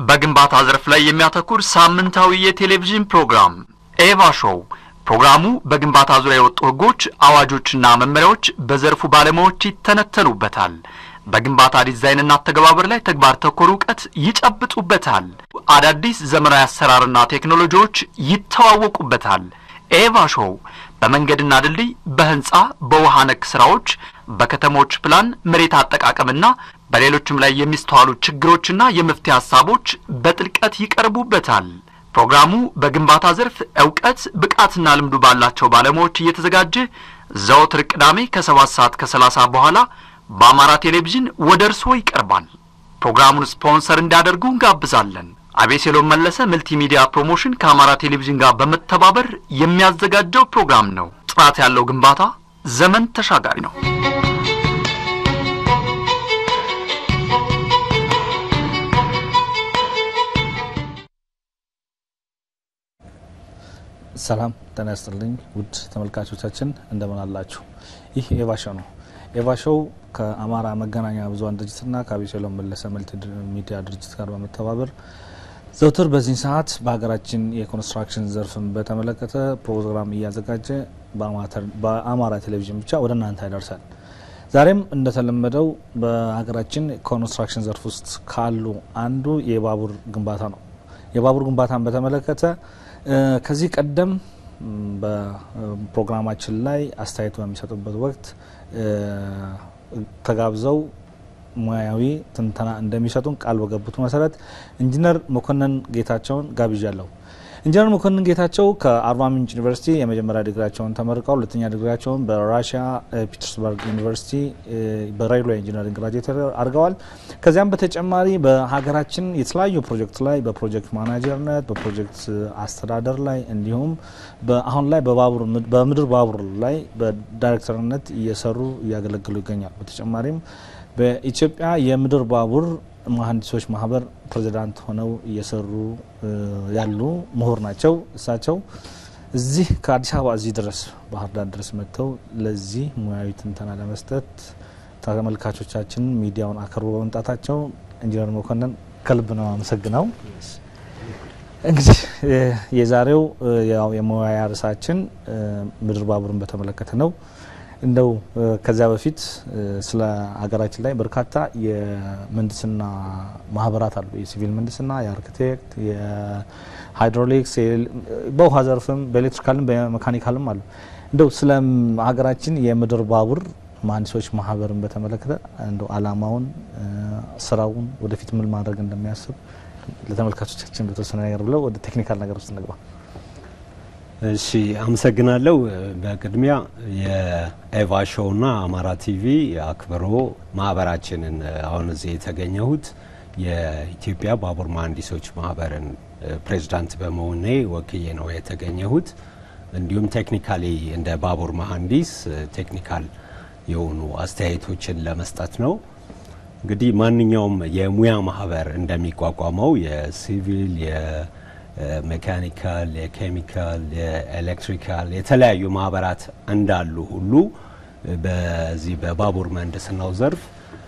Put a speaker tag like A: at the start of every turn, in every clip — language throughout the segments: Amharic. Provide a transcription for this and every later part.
A: በግንባታ ዘርፍ ላይ የሚያተኩር ሳምንታዊ የቴሌቪዥን ፕሮግራም ኤቫ ሾው። ፕሮግራሙ በግንባታ ዙሪያ የወጡ ሕጎች፣ አዋጆችና መመሪያዎች በዘርፉ ባለሙያዎች ይተነተኑበታል። በግንባታ ዲዛይንና አተገባበር ላይ ተግባር ተኮር እውቀት ይጨብጡበታል። አዳዲስ ዘመናዊ አሰራርና ቴክኖሎጂዎች ይተዋወቁበታል። ኤቫ ሾው በመንገድና ድልድይ፣ በህንፃ፣ በውሃ ነክ ስራዎች፣ በከተሞች ፕላን፣ መሬት አጠቃቀምና በሌሎችም ላይ የሚስተዋሉ ችግሮችና የመፍትሄ ሀሳቦች በጥልቀት ይቀርቡበታል። ፕሮግራሙ በግንባታ ዘርፍ እውቀት ብቃትና ልምዱ ባላቸው ባለሙያዎች እየተዘጋጀ ዘወትር ቅዳሜ ከሰባት ሰዓት ከሰላሳ በኋላ በአማራ ቴሌቪዥን ወደ እርስዎ ይቀርባል። ፕሮግራሙን ስፖንሰር እንዲያደርጉ እንጋብዛለን። አቤሴሎም መለሰ መልቲሚዲያ ፕሮሞሽን ከአማራ ቴሌቪዥን ጋር በመተባበር የሚያዘጋጀው ፕሮግራም ነው። ጥራት ያለው ግንባታ ዘመን ተሻጋሪ ነው።
B: ሰላም ጤና ይስጥልኝ ውድ ተመልካቾቻችን እንደምን አላችሁ? ይህ ኤቫ ሾው ነው። ኤቫ ሾው ከአማራ መገናኛ ብዙኃን ድርጅትና ከአቤሴሎም መለሰ መልቲ ሚዲያ ድርጅት ጋር በመተባበር ዘውትር በዚህ ሰዓት በሀገራችን የኮንስትራክሽን ዘርፍን በተመለከተ ፕሮግራም እያዘጋጀ በአማራ ቴሌቪዥን ብቻ ወደ እናንተ ያደርሳል። ዛሬም እንደተለመደው በሀገራችን ኮንስትራክሽን ዘርፍ ውስጥ ካሉ አንዱ የባቡር ግንባታ ነው። የባቡር ግንባታን በተመለከተ ከዚህ ቀደም በፕሮግራማችን ላይ አስተያየት በሚሰጡበት ወቅት ተጋብዘው ሙያዊ ትንተና እንደሚሰጡን ቃል በገቡት መሰረት ኢንጂነር መኮንን ጌታቸውን ጋብዣለሁ። ኢንጂነር መኮንን ጌታቸው ከአርባ ምንጭ ዩኒቨርሲቲ የመጀመሪያ ዲግሪያቸውን ተመርቀው ሁለተኛ ዲግሪያቸውን በራሽያ ፒተርስበርግ ዩኒቨርሲቲ በሬልዌይ ኢንጂነሪንግ ግራጁዌት አድርገዋል። ከዚያም በተጨማሪ በሀገራችን የተለያዩ ፕሮጀክት ላይ በፕሮጀክት ማናጀርነት፣ በፕሮጀክት አስተዳደር ላይ እንዲሁም አሁን ላይ በምድር ባቡር ላይ በዳይሬክተርነት እየሰሩ እያገለገሉ ይገኛል። በተጨማሪም በኢትዮጵያ የምድር ባቡር መሀንዲሶች ማህበር ፕሬዚዳንት ሆነው እየሰሩ ያሉ ምሁር ናቸው። እሳቸው እዚህ ከአዲስ አበባ እዚህ ድረስ ባህር ዳር ድረስ መጥተው ለዚህ ሙያዊ ትንተና ለመስጠት ተመልካቾቻችን ሚዲያውን አከርቦ በመምጣታቸው ኢንጂነር መኮንን ከልብ ነው አመሰግነው። እንግዲህ የዛሬው የሙያ ርዕሳችን ምድር ባቡርን በተመለከተ ነው። እንደው ከዚያ በፊት ስለ ሀገራችን ላይ በርካታ የምህንድስና ማህበራት አሉ። የሲቪል ምህንድስና፣ የአርኪቴክት፣ የሃይድሮሊክስ፣ በውሃ ዘርፍም በኤሌክትሪካልም በመካኒካልም አሉ። እንደው ስለ ሀገራችን የምድር ባቡር መሀንዲሶች ማህበርን በተመለከተ እንደው አላማውን፣ ስራውን ወደፊት ምን ማድረግ እንደሚያስብ ለተመልካቾቻችን በተወሰነ ነገር ብለው ወደ ቴክኒካል ነገር ውስጥ እንግባ።
C: እሺ አመሰግናለሁ። በቅድሚያ የኤቫ ሾውና አማራ ቲቪ አክብሮ ማህበራችንን አሁን እዚህ የተገኘሁት የኢትዮጵያ ባቡር መሀንዲሶች ማህበርን ፕሬዚዳንት በመሆኔ ወክዬ ነው የተገኘሁት። እንዲሁም ቴክኒካሊ እንደ ባቡር መሀንዲስ ቴክኒካል የሆኑ አስተያየቶችን ለመስጠት ነው። እንግዲህ ማንኛውም የሙያ ማህበር እንደሚቋቋመው የሲቪል ሜካኒካል፣ የኬሚካል፣ የኤሌክትሪካል የተለያዩ ማህበራት እንዳሉ ሁሉ በዚህ በባቡር ምህንድስናው ዘርፍ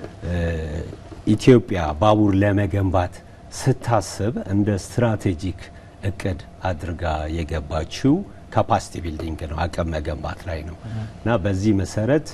C: ኢትዮጵያ ባቡር ለመገንባት ስታስብ እንደ ስትራቴጂክ እቅድ አድርጋ የገባችው ካፓሲቲ ቢልዲንግ ነው፣ አቅም መገንባት ላይ ነው እና በዚህ መሰረት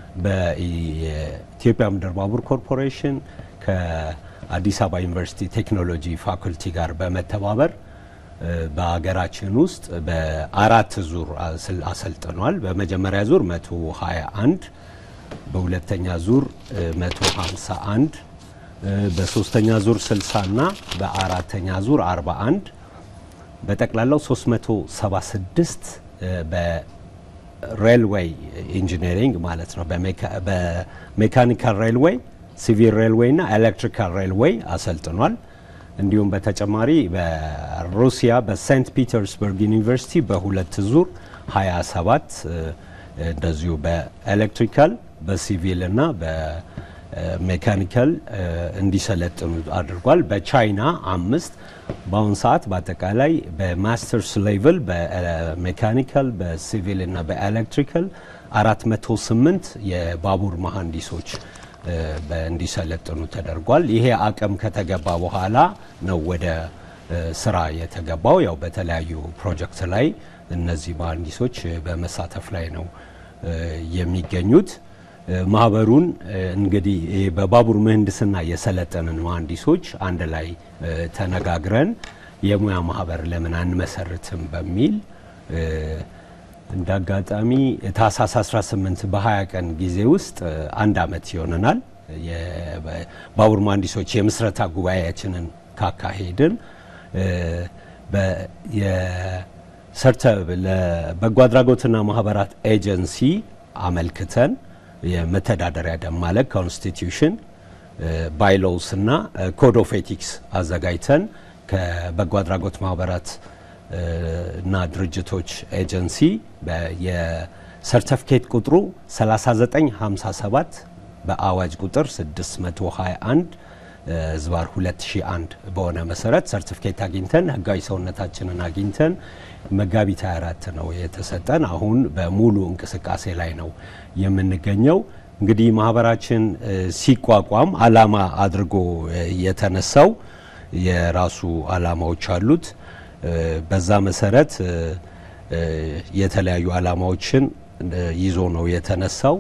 C: በኢትዮጵያ ምድር ባቡር ኮርፖሬሽን ከአዲስ አበባ ዩኒቨርሲቲ ቴክኖሎጂ ፋኩልቲ ጋር በመተባበር በሀገራችን ውስጥ በአራት ዙር አሰልጥኗል። በመጀመሪያ ዙር 121፣ በሁለተኛ ዙር 151፣ በሶስተኛ ዙር 60 እና በአራተኛ ዙር 41 በጠቅላላው 376 በሬልዌይ ኢንጂነሪንግ ማለት ነው። በሜካኒካል ሬልዌይ፣ ሲቪል ሬልዌይ እና ኤሌክትሪካል ሬልዌይ አሰልጥኗል። እንዲሁም በተጨማሪ በሩሲያ በሴንት ፒተርስበርግ ዩኒቨርሲቲ በሁለት ዙር 27 እንደዚሁ በኤሌክትሪካል በሲቪል እና በሜካኒካል እንዲሰለጥኑ አድርጓል። በቻይና አምስት በአሁኑ ሰዓት በአጠቃላይ በማስተርስ ሌቭል በሜካኒካል በሲቪል እና በኤሌክትሪካል 408 የባቡር መሀንዲሶች እንዲሰለጥኑ ተደርጓል። ይሄ አቅም ከተገባ በኋላ ነው ወደ ስራ የተገባው። ያው በተለያዩ ፕሮጀክት ላይ እነዚህ መሀንዲሶች በመሳተፍ ላይ ነው የሚገኙት። ማህበሩን እንግዲህ በባቡር ምህንድስና የሰለጠንን መሀንዲሶች አንድ ላይ ተነጋግረን የሙያ ማህበር ለምን አንመሰርትም በሚል እንደ አጋጣሚ ታህሳስ 18 በ20 ቀን ጊዜ ውስጥ አንድ አመት ይሆነናል የባቡር መሀንዲሶች የምስረታ ጉባኤያችንን ካካሄድን የሰርተ ለበጎ አድራጎትና ማህበራት ኤጀንሲ አመልክተን የመተዳደሪያ ደንብ ማለት ኮንስቲትዩሽን ባይሎውስ እና ኮድ ኦፍ ኤቲክስ አዘጋጅተን ከበጎ አድራጎት ማህበራት እና ድርጅቶች ኤጀንሲ የሰርተፊኬት ቁጥሩ 3957 በአዋጅ ቁጥር 621 ዝባር 2001 በሆነ መሰረት ሰርቲፊኬት አግኝተን ህጋዊ ሰውነታችንን አግኝተን መጋቢት 24 ነው የተሰጠን። አሁን በሙሉ እንቅስቃሴ ላይ ነው የምንገኘው። እንግዲህ ማህበራችን ሲቋቋም አላማ አድርጎ የተነሳው የራሱ አላማዎች አሉት። በዛ መሰረት የተለያዩ አላማዎችን ይዞ ነው የተነሳው።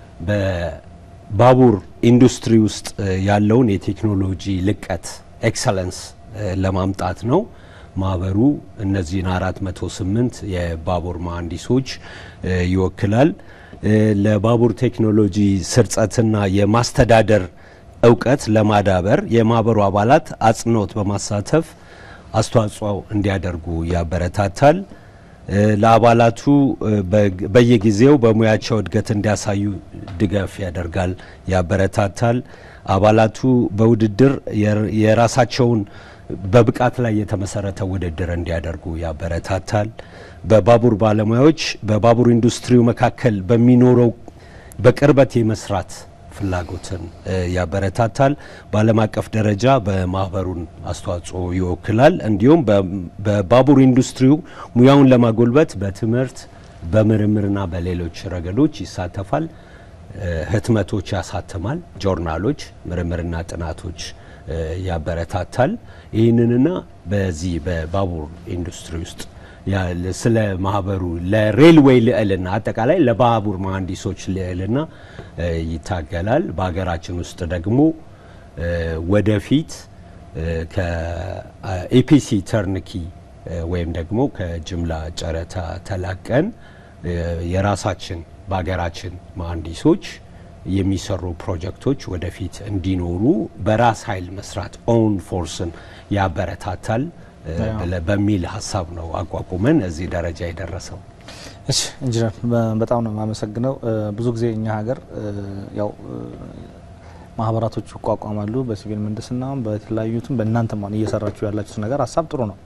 C: በባቡር ኢንዱስትሪ ውስጥ ያለውን የቴክኖሎጂ ልቀት ኤክሰለንስ ለማምጣት ነው። ማህበሩ እነዚህን 408 የባቡር መሀንዲሶች ይወክላል። ለባቡር ቴክኖሎጂ ስርጸትና የማስተዳደር እውቀት ለማዳበር የማህበሩ አባላት አጽንኦት በማሳተፍ አስተዋጽኦ እንዲያደርጉ ያበረታታል። ለአባላቱ በየጊዜው በሙያቸው እድገት እንዲያሳዩ ድጋፍ ያደርጋል፣ ያበረታታል። አባላቱ በውድድር የራሳቸውን በብቃት ላይ የተመሰረተ ውድድር እንዲያደርጉ ያበረታታል። በባቡር ባለሙያዎች በባቡር ኢንዱስትሪው መካከል በሚኖረው በቅርበት የመስራት ፍላጎትን ያበረታታል። በዓለም አቀፍ ደረጃ በማህበሩን አስተዋጽኦ ይወክላል። እንዲሁም በባቡር ኢንዱስትሪው ሙያውን ለማጎልበት በትምህርት በምርምርና በሌሎች ረገዶች ይሳተፋል። ህትመቶች ያሳትማል። ጆርናሎች፣ ምርምርና ጥናቶች ያበረታታል። ይህንንና በዚህ በባቡር ኢንዱስትሪ ውስጥ ስለ ማህበሩ ለሬልዌይ ልዕልና አጠቃላይ ለባቡር መሀንዲሶች ልዕልና ይታገላል። በሀገራችን ውስጥ ደግሞ ወደፊት ከኢፒሲ ተርንኪ ወይም ደግሞ ከጅምላ ጨረታ ተላቀን የራሳችን በሀገራችን መሀንዲሶች የሚሰሩ ፕሮጀክቶች ወደፊት እንዲኖሩ በራስ ኃይል መስራት ኦውን ፎርስን ያበረታታል በሚል ሀሳብ ነው አቋቁመን እዚህ ደረጃ የደረሰው።
B: እሺ ኢንጂነር በጣም ነው የማመሰግነው። ብዙ ጊዜ እኛ ሀገር ያው ማህበራቶች ይቋቋማሉ በሲቪል ምህንድስናም በተለያዩትም በእናንተም አሁን እየሰራችሁ ያላችሁት ነገር ሀሳብ ጥሩ ነው።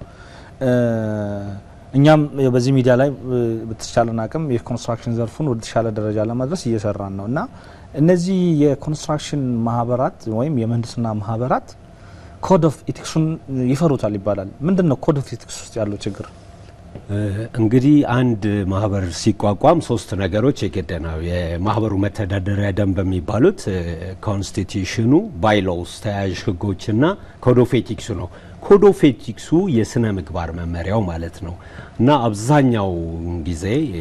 B: እኛም በዚህ ሚዲያ ላይ በተቻለን አቅም የኮንስትራክሽን ዘርፉን ወደ ተሻለ ደረጃ ለማድረስ እየሰራን ነው እና እነዚህ የኮንስትራክሽን ማህበራት ወይም የምህንድስና ማህበራት ኮድ ኦፍ ኢቲክሱን ይፈሩታል ይባላል። ምንድን ነው ኮድ ኦፍ ኢቲክስ ውስጥ ያለው ችግር?
C: እንግዲህ አንድ ማህበር ሲቋቋም ሶስት ነገሮች የግድ ነው። የማህበሩ መተዳደሪያ ደንብ የሚባሉት ኮንስቲቱሽኑ፣ ባይሎውስ ተያያዥ ህጎችና ኮድ ኦፍ ኤቲክሱ ነው። ኮድ ኦፍ ኤቲክሱ የስነ ምግባር መመሪያው ማለት ነው እና አብዛኛው ጊዜ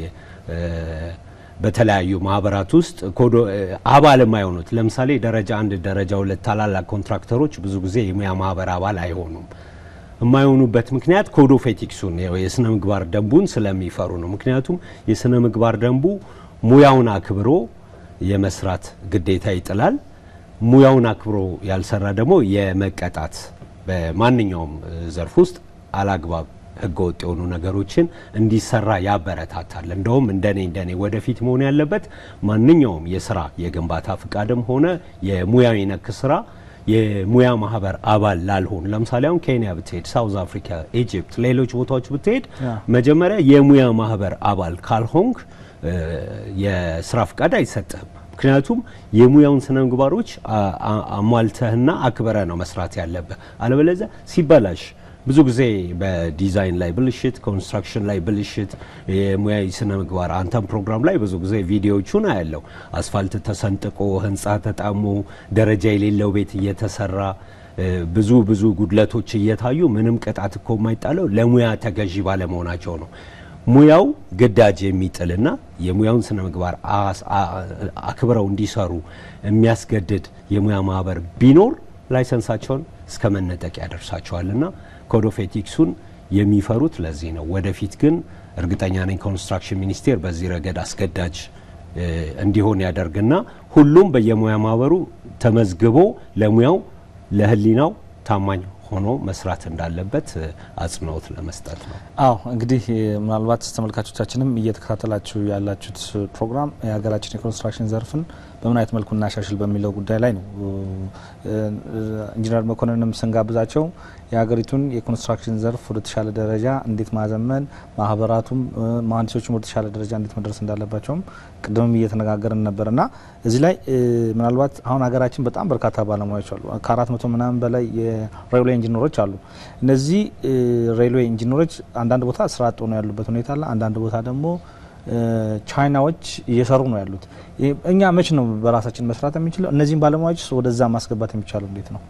C: በተለያዩ ማህበራት ውስጥ አባል የማይሆኑት ለምሳሌ ደረጃ አንድ ደረጃ ሁለት ታላላቅ ኮንትራክተሮች ብዙ ጊዜ የሙያ ማህበር አባል አይሆኑም። የማይሆኑበት ምክንያት ኮድ ኦፍ ኤቲክሱን የስነ ምግባር ደንቡን ስለሚፈሩ ነው። ምክንያቱም የስነ ምግባር ደንቡ ሙያውን አክብሮ የመስራት ግዴታ ይጥላል። ሙያውን አክብሮ ያልሰራ ደግሞ የመቀጣት በማንኛውም ዘርፍ ውስጥ አላግባብ ህገወጥ የሆኑ ነገሮችን እንዲሰራ ያበረታታል። እንደውም እንደኔ እንደኔ ወደፊት መሆን ያለበት ማንኛውም የስራ የግንባታ ፍቃድም ሆነ የሙያዊ ነክ ስራ የሙያ ማህበር አባል ላልሆኑ ለምሳሌ አሁን ኬንያ ብትሄድ፣ ሳውዝ አፍሪካ፣ ኢጅፕት፣ ሌሎች ቦታዎች ብትሄድ መጀመሪያ የሙያ ማህበር አባል ካልሆንክ የስራ ፍቃድ አይሰጥህም። ምክንያቱም የሙያውን ስነ ምግባሮች አሟልተህና አክበረ ነው መስራት ያለብህ። አለበለዚያ ሲበላሽ ብዙ ጊዜ በዲዛይን ላይ ብልሽት፣ ኮንስትራክሽን ላይ ብልሽት፣ የሙያዊ ስነ ምግባር አንተም ፕሮግራም ላይ ብዙ ጊዜ ቪዲዮዎቹን አያለው። አስፋልት ተሰንጥቆ፣ ህንፃ ተጣሞ፣ ደረጃ የሌለው ቤት እየተሰራ ብዙ ብዙ ጉድለቶች እየታዩ ምንም ቅጣት እኮ የማይጣለው ለሙያ ተገዢ ባለመሆናቸው ነው። ሙያው ግዳጅ የሚጥልና የሙያውን ስነ ምግባር አክብረው እንዲሰሩ የሚያስገድድ የሙያ ማህበር ቢኖር ላይሰንሳቸውን እስከ መነጠቅ ያደርሳቸዋልና ኮድ ኦፍ ኤቲክሱን የሚፈሩት ለዚህ ነው። ወደፊት ግን እርግጠኛ ነኝ ኮንስትራክሽን ሚኒስቴር በዚህ ረገድ አስገዳጅ እንዲሆን ያደርግና ሁሉም በየሙያ ማህበሩ ተመዝግቦ ለሙያው ለሕሊናው ታማኝ ሆኖ መስራት እንዳለበት አጽንኦት ለመስጠት ነው።
B: አዎ እንግዲህ ምናልባት ተመልካቾቻችንም እየተከታተላችሁ ያላችሁት ፕሮግራም የሀገራችን የኮንስትራክሽን ዘርፍን በምን አይነት መልኩ እናሻሽል በሚለው ጉዳይ ላይ ነው። ኢንጂነር መኮንንም ስንጋብዛቸው የሀገሪቱን የኮንስትራክሽን ዘርፍ ወደ ተሻለ ደረጃ እንዴት ማዘመን፣ ማህበራቱም መሀንዲሶችም ወደ ተሻለ ደረጃ እንዴት መድረስ እንዳለባቸውም ቅድምም እየተነጋገርን ነበር እና እዚህ ላይ ምናልባት አሁን ሀገራችን በጣም በርካታ ባለሙያዎች አሉ። ከአራት መቶ ምናምን በላይ የሬልዌ ኢንጂነሮች አሉ። እነዚህ ሬልዌ ኢንጂነሮች አንዳንድ ቦታ ስራ አጥ ሆነው ያሉበት ሁኔታ አለ። አንዳንድ ቦታ ደግሞ ቻይናዎች እየሰሩ ነው ያሉት። እኛ መች ነው በራሳችን መስራት የሚችለው? እነዚህም ባለሙያዎች ወደዛ ማስገባት የሚቻለው እንዴት ነው?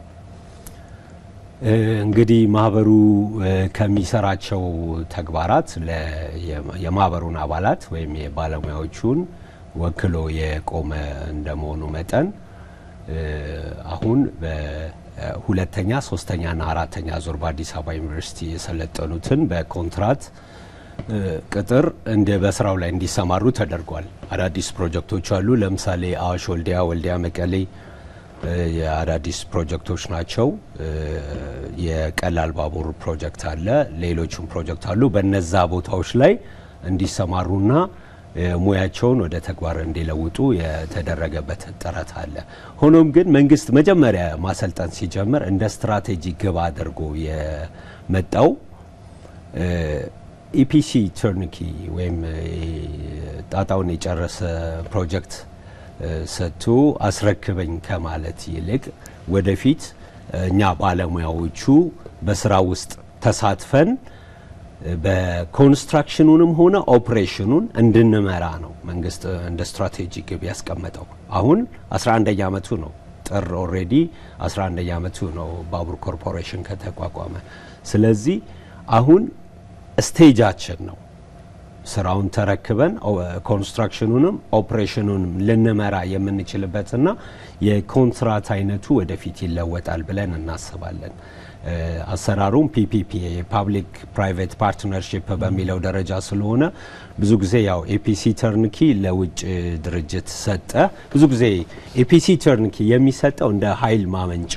C: እንግዲህ ማህበሩ ከሚሰራቸው ተግባራት የማህበሩን አባላት ወይም የባለሙያዎቹን ወክሎ የቆመ እንደመሆኑ መጠን አሁን በሁለተኛ ሶስተኛና አራተኛ ዙር በአዲስ አበባ ዩኒቨርሲቲ የሰለጠኑትን በኮንትራት ቅጥር እንደ በስራው ላይ እንዲሰማሩ ተደርጓል። አዳዲስ ፕሮጀክቶች አሉ። ለምሳሌ አዋሽ፣ ወልዲያ፣ ወልዲያ መቀሌ የአዳዲስ ፕሮጀክቶች ናቸው። የቀላል ባቡር ፕሮጀክት አለ። ሌሎችም ፕሮጀክት አሉ። በነዛ ቦታዎች ላይ እንዲሰማሩና ሙያቸውን ወደ ተግባር እንዲለውጡ የተደረገበት ጥረት አለ። ሆኖም ግን መንግስት መጀመሪያ ማሰልጠን ሲጀምር እንደ ስትራቴጂ ግብ አድርጎ የመጣው ኢፒሲ ተርንኪ ወይም ጣጣውን የጨረሰ ፕሮጀክት ሰጥቶ አስረክበኝ ከማለት ይልቅ ወደፊት እኛ ባለሙያዎቹ በስራ ውስጥ ተሳትፈን በኮንስትራክሽኑንም ሆነ ኦፕሬሽኑን እንድንመራ ነው መንግስት እንደ ስትራቴጂ ግብ ያስቀመጠው። አሁን 11ኛ ዓመቱ ነው። ጥር ኦልሬዲ 11ኛ ዓመቱ ነው ባቡር ኮርፖሬሽን ከተቋቋመ። ስለዚህ አሁን ስቴጃችን ነው ስራውን ተረክበን ኮንስትራክሽኑንም ኦፕሬሽኑንም ልንመራ የምንችልበትና የኮንትራት አይነቱ ወደፊት ይለወጣል ብለን እናስባለን። አሰራሩም ፒፒፒ የፓብሊክ ፕራይቬት ፓርትነርሺፕ በሚለው ደረጃ ስለሆነ ብዙ ጊዜ ያው ኤፒሲ ተርንኪ ለውጭ ድርጅት ሰጠ። ብዙ ጊዜ ኤፒሲ ተርንኪ የሚሰጠው እንደ ኃይል ማመንጫ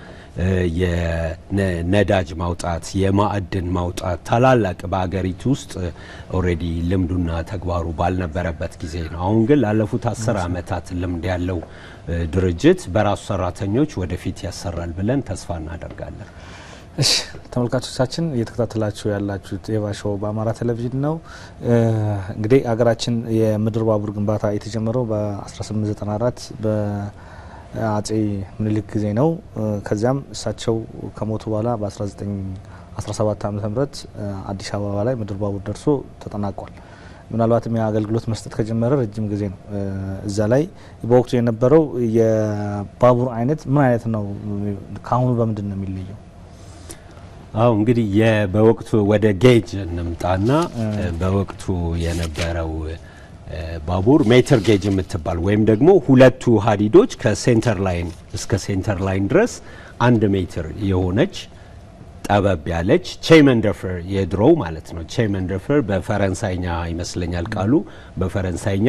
C: የነዳጅ ማውጣት፣ የማዕድን ማውጣት ታላላቅ በሀገሪቱ ውስጥ ኦልሬዲ ልምዱና ተግባሩ ባልነበረበት ጊዜ ነው። አሁን ግን ላለፉት አስር ዓመታት ልምድ ያለው ድርጅት በራሱ ሰራተኞች ወደፊት ያሰራል ብለን ተስፋ እናደርጋለን።
B: እሺ ተመልካቾቻችን እየተከታተላችሁ ያላችሁት ኤቫ ሾው በአማራ ቴሌቪዥን ነው። እንግዲህ ሀገራችን የምድር ባቡር ግንባታ የተጀመረው በ1894 በአጼ ምኒልክ ጊዜ ነው። ከዚያም እሳቸው ከሞቱ በኋላ በ1917 ዓ ም አዲስ አበባ ላይ ምድር ባቡር ደርሶ ተጠናቋል። ምናልባትም የአገልግሎት መስጠት ከጀመረ ረጅም ጊዜ ነው። እዛ ላይ በወቅቱ የነበረው የባቡር አይነት ምን አይነት ነው? ከአሁኑ በምንድን ነው የሚለየው?
C: አዎ እንግዲህ በወቅቱ ወደ ጌጅ እንምጣና በወቅቱ የነበረው ባቡር ሜትር ጌጅ የምትባል ወይም ደግሞ ሁለቱ ሀዲዶች ከሴንተር ላይን እስከ ሴንተር ላይን ድረስ አንድ ሜትር የሆነች ጠበብ ያለች ቼመንደፈር የድሮው ማለት ነው። ቼመንደፈር በፈረንሳይኛ ይመስለኛል ቃሉ በፈረንሳይኛ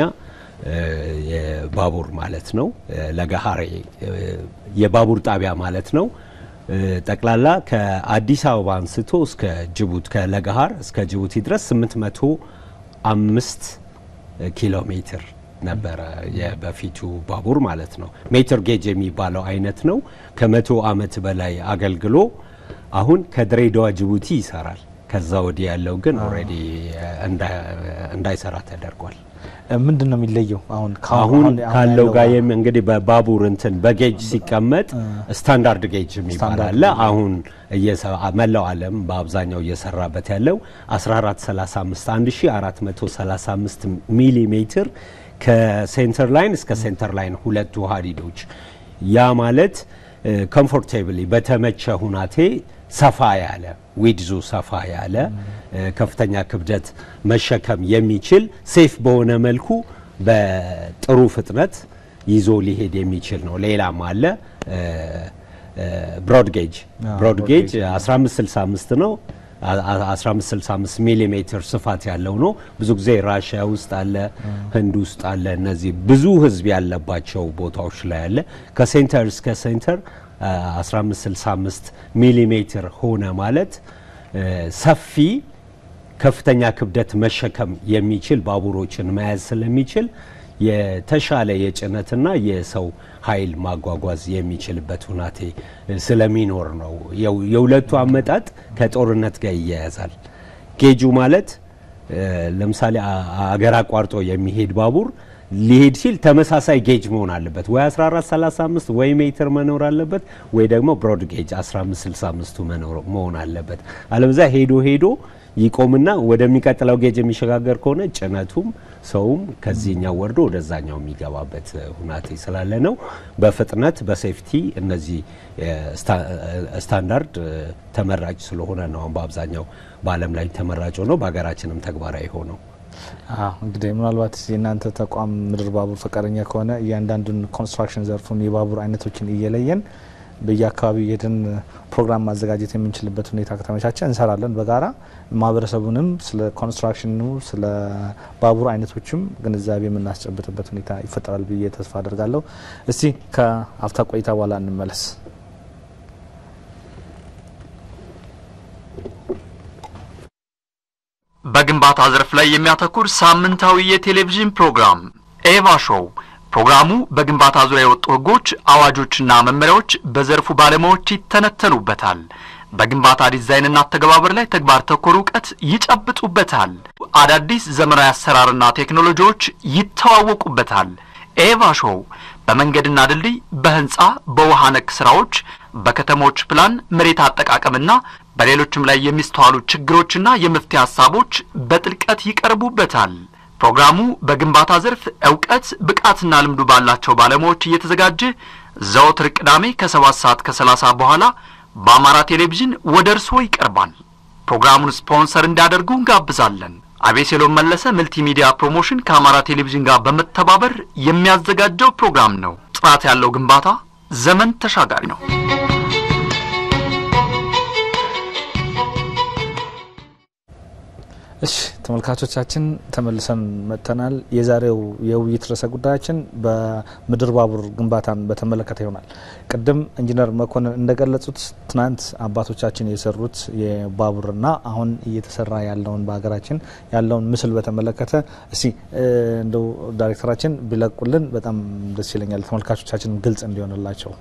C: የባቡር ማለት ነው። ለገሃሬ የባቡር ጣቢያ ማለት ነው። ጠቅላላ ከአዲስ አበባ አንስቶ እስከ ጅቡቲ ከለገሃር እስከ ጅቡቲ ድረስ 805 ኪሎ ሜትር ነበረ የበፊቱ ባቡር ማለት ነው። ሜትር ጌጅ የሚባለው አይነት ነው። ከመቶ ዓመት በላይ አገልግሎ አሁን ከድሬዳዋ ጅቡቲ ይሰራል። ከዛ ወዲህ ያለው ግን ኦልሬዲ እንዳይሰራ ተደርጓል።
B: ምንድን ነው የሚለየው? አሁን
C: አሁን ካለው ጋር እንግዲህ በባቡር እንትን በጌጅ ሲቀመጥ ስታንዳርድ ጌጅ የሚባል አለ። አሁን መላው ዓለም በአብዛኛው እየሰራበት ያለው 1435 1435 ሚሊ ሜትር ከሴንተር ላይን እስከ ሴንተር ላይን ሁለቱ ሀዲዶች ያ ማለት ኮምፎርቴብሊ በተመቸ ሁናቴ ሰፋ ያለ ዊድዙ ሰፋ ያለ ከፍተኛ ክብደት መሸከም የሚችል ሴፍ በሆነ መልኩ በጥሩ ፍጥነት ይዞ ሊሄድ የሚችል ነው። ሌላም አለ ብሮድ ጌጅ ብሮድ ጌጅ 1565 ነው። 1565 ሚሊ ሜትር ስፋት ያለው ነው። ብዙ ጊዜ ራሽያ ውስጥ አለ፣ ህንድ ውስጥ አለ። እነዚህ ብዙ ህዝብ ያለባቸው ቦታዎች ላይ አለ። ከሴንተር እስከ ሴንተር 1565 ሚሊ ሜትር ሆነ ማለት ሰፊ ከፍተኛ ክብደት መሸከም የሚችል ባቡሮችን መያዝ ስለሚችል የተሻለ የጭነትና የሰው ኃይል ማጓጓዝ የሚችልበት ሁናቴ ስለሚኖር ነው። የሁለቱ አመጣጥ ከጦርነት ጋር ይያያዛል። ጌጁ ማለት ለምሳሌ አገር አቋርጦ የሚሄድ ባቡር ሊሄድ ሲል ተመሳሳይ ጌጅ መሆን አለበት። ወይ 1435 ወይ ሜትር መኖር አለበት፣ ወይ ደግሞ ብሮድ ጌጅ 1565ቱ መሆን አለበት። አለበዛ ሄዶ ሄዶ ይቆምና ወደሚቀጥለው ጌጅ የሚሸጋገር ከሆነ ጭነቱም ሰውም ከዚህኛው ወርዶ ወደዛኛው የሚገባበት ሁናቴ ስላለ ነው። በፍጥነት በሴፍቲ እነዚህ ስታንዳርድ ተመራጭ ስለሆነ ነው አሁን በአብዛኛው በዓለም ላይ ተመራጭ ሆነው በሀገራችንም ተግባራዊ ሆነው
B: እንግዲህ ምናልባት የእናንተ ተቋም ምድር ባቡር ፈቃደኛ ከሆነ እያንዳንዱን ኮንስትራክሽን ዘርፉን የባቡር አይነቶችን እየለየን በየአካባቢው የሄድን ፕሮግራም ማዘጋጀት የምንችልበት ሁኔታ ከተመቻቸ እንሰራለን በጋራ ማህበረሰቡንም ስለ ኮንስትራክሽኑ ስለ ባቡር አይነቶችም ግንዛቤ የምናስጨብጥበት ሁኔታ ይፈጠራል ብዬ ተስፋ አደርጋለሁ። እስቲ ከአፍታ ቆይታ በኋላ እንመለስ።
A: በግንባታ ዘርፍ ላይ የሚያተኩር ሳምንታዊ የቴሌቪዥን ፕሮግራም ኤቫ ሾው ፕሮግራሙ በግንባታ ዙሪያ የወጡ ሕጎች፣ አዋጆችና መመሪያዎች በዘርፉ ባለሙያዎች ይተነተኑበታል። በግንባታ ዲዛይንና አተገባበር ላይ ተግባር ተኮር እውቀት ይጨብጡበታል። አዳዲስ ዘመናዊ አሰራርና ቴክኖሎጂዎች ይተዋወቁበታል። ኤቫ ሾው በመንገድና ድልድይ፣ በህንፃ፣ በውሃ ነክ ስራዎች፣ በከተሞች ፕላን፣ መሬት አጠቃቀምና በሌሎችም ላይ የሚስተዋሉ ችግሮችና የመፍትሄ ሀሳቦች በጥልቀት ይቀርቡበታል። ፕሮግራሙ በግንባታ ዘርፍ እውቀት ብቃትና ልምዱ ባላቸው ባለሙያዎች እየተዘጋጀ ዘወትር ቅዳሜ ከሰባት ሰዓት ከሰላሳ በኋላ በአማራ ቴሌቪዥን ወደ እርስዎ ይቀርባል። ፕሮግራሙን ስፖንሰር እንዲያደርጉ እንጋብዛለን። አቤሴሎም መለሰ መልቲሚዲያ ፕሮሞሽን ከአማራ ቴሌቪዥን ጋር በመተባበር የሚያዘጋጀው ፕሮግራም ነው። ጥራት ያለው ግንባታ ዘመን ተሻጋሪ ነው።
B: እሺ ተመልካቾቻችን ተመልሰን መጥተናል። የዛሬው የውይይት ርዕሰ ጉዳያችን በምድር ባቡር ግንባታን በተመለከተ ይሆናል። ቅድም ኢንጂነር መኮንን እንደገለጹት ትናንት አባቶቻችን የሰሩት የባቡርና አሁን እየተሰራ ያለውን በሀገራችን ያለውን ምስል በተመለከተ እስቲ እንደው ዳይሬክተራችን ቢለቁልን በጣም ደስ ይለኛል፣ ተመልካቾቻችን ግልጽ እንዲሆንላቸው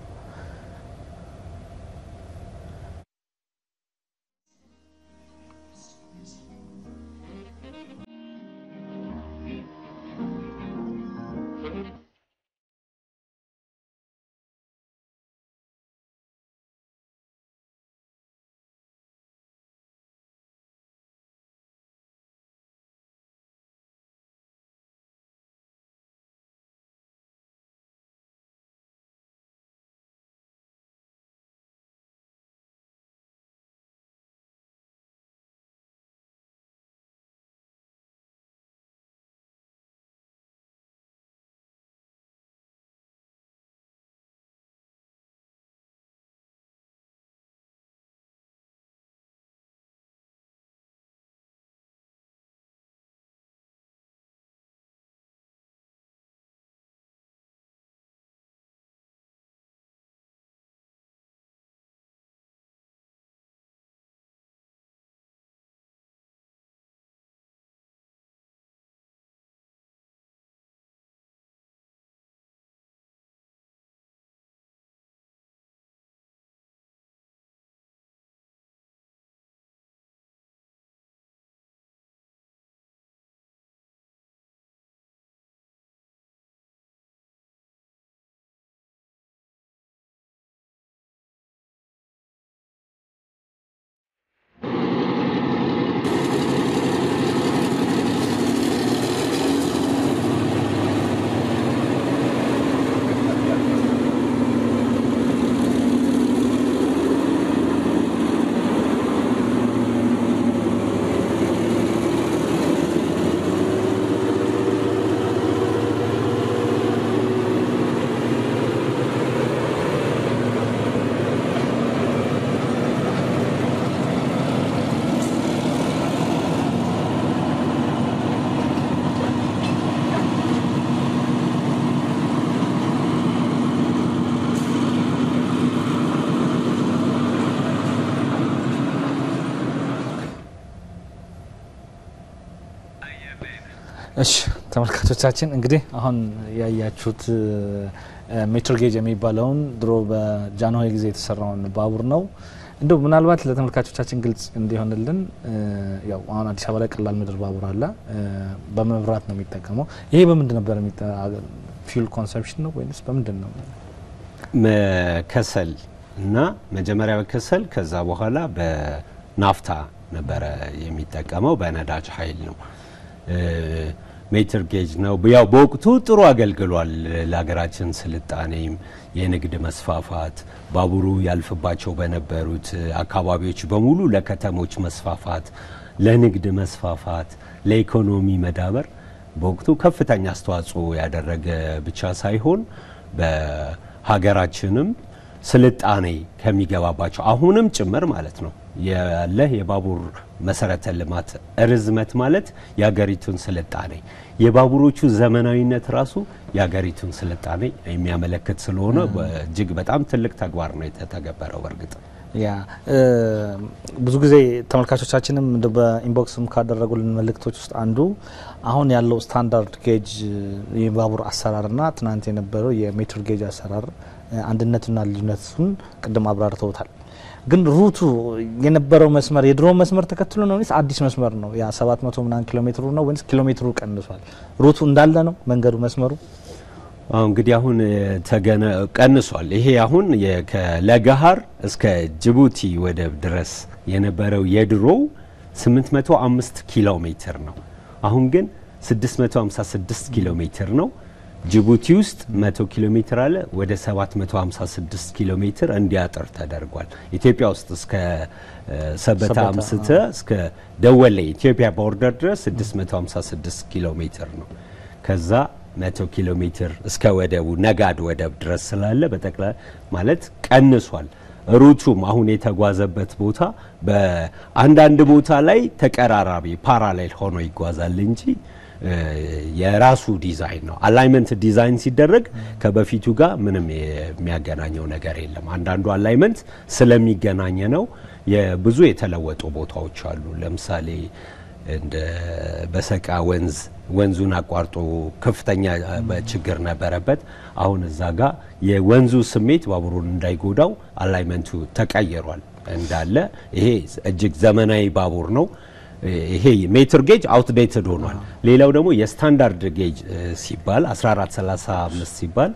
B: እሺ ተመልካቾቻችን እንግዲህ አሁን ያያችሁት ሜትር ጌጅ የሚባለውን ድሮ በጃንሆይ ጊዜ የተሰራውን ባቡር ነው። እንደው ምናልባት ለተመልካቾቻችን ግልጽ እንዲሆንልን ያው አሁን አዲስ አበባ ላይ ቀላል ምድር ባቡር አለ፣ በመብራት ነው የሚጠቀመው። ይሄ በምንድን ነበር ፊውል ኮንሰፕሽን ነው ወይስ በምንድን ነው?
C: ከሰል እና መጀመሪያ በከሰል ከዛ በኋላ በናፍታ ነበረ የሚጠቀመው በነዳጅ ኃይል ነው። ሜትር ጌጅ ነው። ያው በወቅቱ ጥሩ አገልግሏል ለሀገራችን ስልጣኔም የንግድ መስፋፋት ባቡሩ ያልፍባቸው በነበሩት አካባቢዎች በሙሉ ለከተሞች መስፋፋት፣ ለንግድ መስፋፋት፣ ለኢኮኖሚ መዳበር በወቅቱ ከፍተኛ አስተዋጽኦ ያደረገ ብቻ ሳይሆን በሀገራችንም ስልጣኔ ከሚገባባቸው አሁንም ጭምር ማለት ነው ያለ የባቡር መሰረተ ልማት ርዝመት ማለት የሀገሪቱን ስልጣኔ የባቡሮቹ ዘመናዊነት ራሱ የሀገሪቱን ስልጣኔ የሚያመለክት ስለሆነ እጅግ በጣም ትልቅ ተግባር ነው የተተገበረው። በእርግጥ
B: ያ ብዙ ጊዜ ተመልካቾቻችንም እንደ በኢንቦክስም ካደረጉልን መልእክቶች ውስጥ አንዱ አሁን ያለው ስታንዳርድ ጌጅ የባቡር አሰራርና ትናንት የነበረው የሜትር ጌጅ አሰራር አንድነቱና ልዩነቱን ቅድም አብራርተውታል። ግን ሩቱ የነበረው መስመር የድሮ መስመር ተከትሎ ነው ወይስ አዲስ መስመር ነው? ያ 700 ምናምን ኪሎ ሜትሩ ነው ወይስ ኪሎ ሜትሩ ቀንሷል? ሩቱ እንዳለ ነው መንገዱ መስመሩ?
C: አሁን እንግዲህ አሁን ተገነ ቀንሷል። ይሄ አሁን ከለገሃር እስከ ጅቡቲ ወደብ ድረስ የነበረው የድሮው 805 ኪሎ ሜትር ነው። አሁን ግን 656 ኪሎ ሜትር ነው። ጅቡቲ ውስጥ 100 ኪሎ ሜትር አለ። ወደ 756 ኪሎ ሜትር እንዲያጥር ተደርጓል። ኢትዮጵያ ውስጥ እስከ ሰበታ አምስተ እስከ ደወሌ ኢትዮጵያ ቦርደር ድረስ 656 ኪሎ ሜትር ነው። ከዛ 100 ኪሎ ሜትር እስከ ወደቡ ነጋድ ወደብ ድረስ ስላለ በጠቅላላ ማለት ቀንሷል። ሩቱም አሁን የተጓዘበት ቦታ በአንዳንድ ቦታ ላይ ተቀራራቢ ፓራሌል ሆኖ ይጓዛል እንጂ የራሱ ዲዛይን ነው። አላይመንት ዲዛይን ሲደረግ ከበፊቱ ጋር ምንም የሚያገናኘው ነገር የለም። አንዳንዱ አላይመንት ስለሚገናኝ ነው። የብዙ የተለወጡ ቦታዎች አሉ። ለምሳሌ እንደ በሰቃ ወንዝ ወንዙን አቋርጦ ከፍተኛ ችግር ነበረበት። አሁን እዛ ጋር የወንዙ ስሜት ባቡሩን እንዳይጎዳው አላይመንቱ ተቀይሯል እንዳለ። ይሄ እጅግ ዘመናዊ ባቡር ነው። ይሄ ሜትር ጌጅ አውትዴትድ ሆኗል። ሌላው ደግሞ የስታንዳርድ ጌጅ ሲባል 1435 ሲባል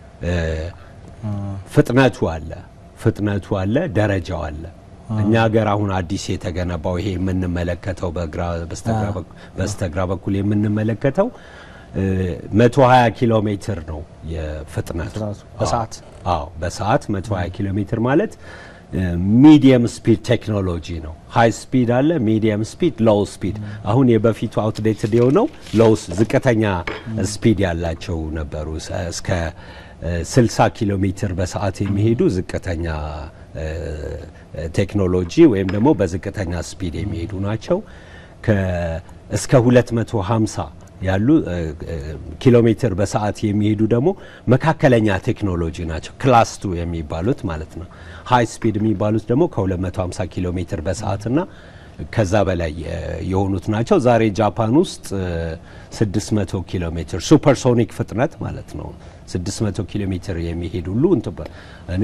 C: ፍጥነቱ አለ ፍጥነቱ አለ ደረጃው አለ። እኛ ሀገር አሁን አዲስ የተገነባው ይሄ የምንመለከተው በግራ በስተግራ በኩል የምንመለከተው 120 ኪሎ ሜትር ነው የፍጥነቱ
B: በሰዓት
C: አዎ በሰዓት 120 ኪሎ ሜትር ማለት ሚዲየም ስፒድ ቴክኖሎጂ ነው። ሃይ ስፒድ አለ፣ ሚዲየም ስፒድ፣ ሎው ስፒድ። አሁን የበፊቱ አውትዴትድ የሆነው ሎው ዝቅተኛ ስፒድ ያላቸው ነበሩ። እስከ 60 ኪሎ ሜትር በሰዓት የሚሄዱ ዝቅተኛ ቴክኖሎጂ ወይም ደግሞ በዝቅተኛ ስፒድ የሚሄዱ ናቸው። እስከ 250 ያሉ ኪሎ ሜትር በሰዓት የሚሄዱ ደግሞ መካከለኛ ቴክኖሎጂ ናቸው። ክላስ ቱ የሚባሉት ማለት ነው። ሃይ ስፒድ የሚባሉት ደግሞ ከ250 ኪሎ ሜትር በሰዓትና ከዛ በላይ የሆኑት ናቸው። ዛሬ ጃፓን ውስጥ 600 ኪሎ ሜትር ሱፐርሶኒክ ፍጥነት ማለት ነው 600 ኪሎ ሜትር የሚሄድ ሁሉ እኔ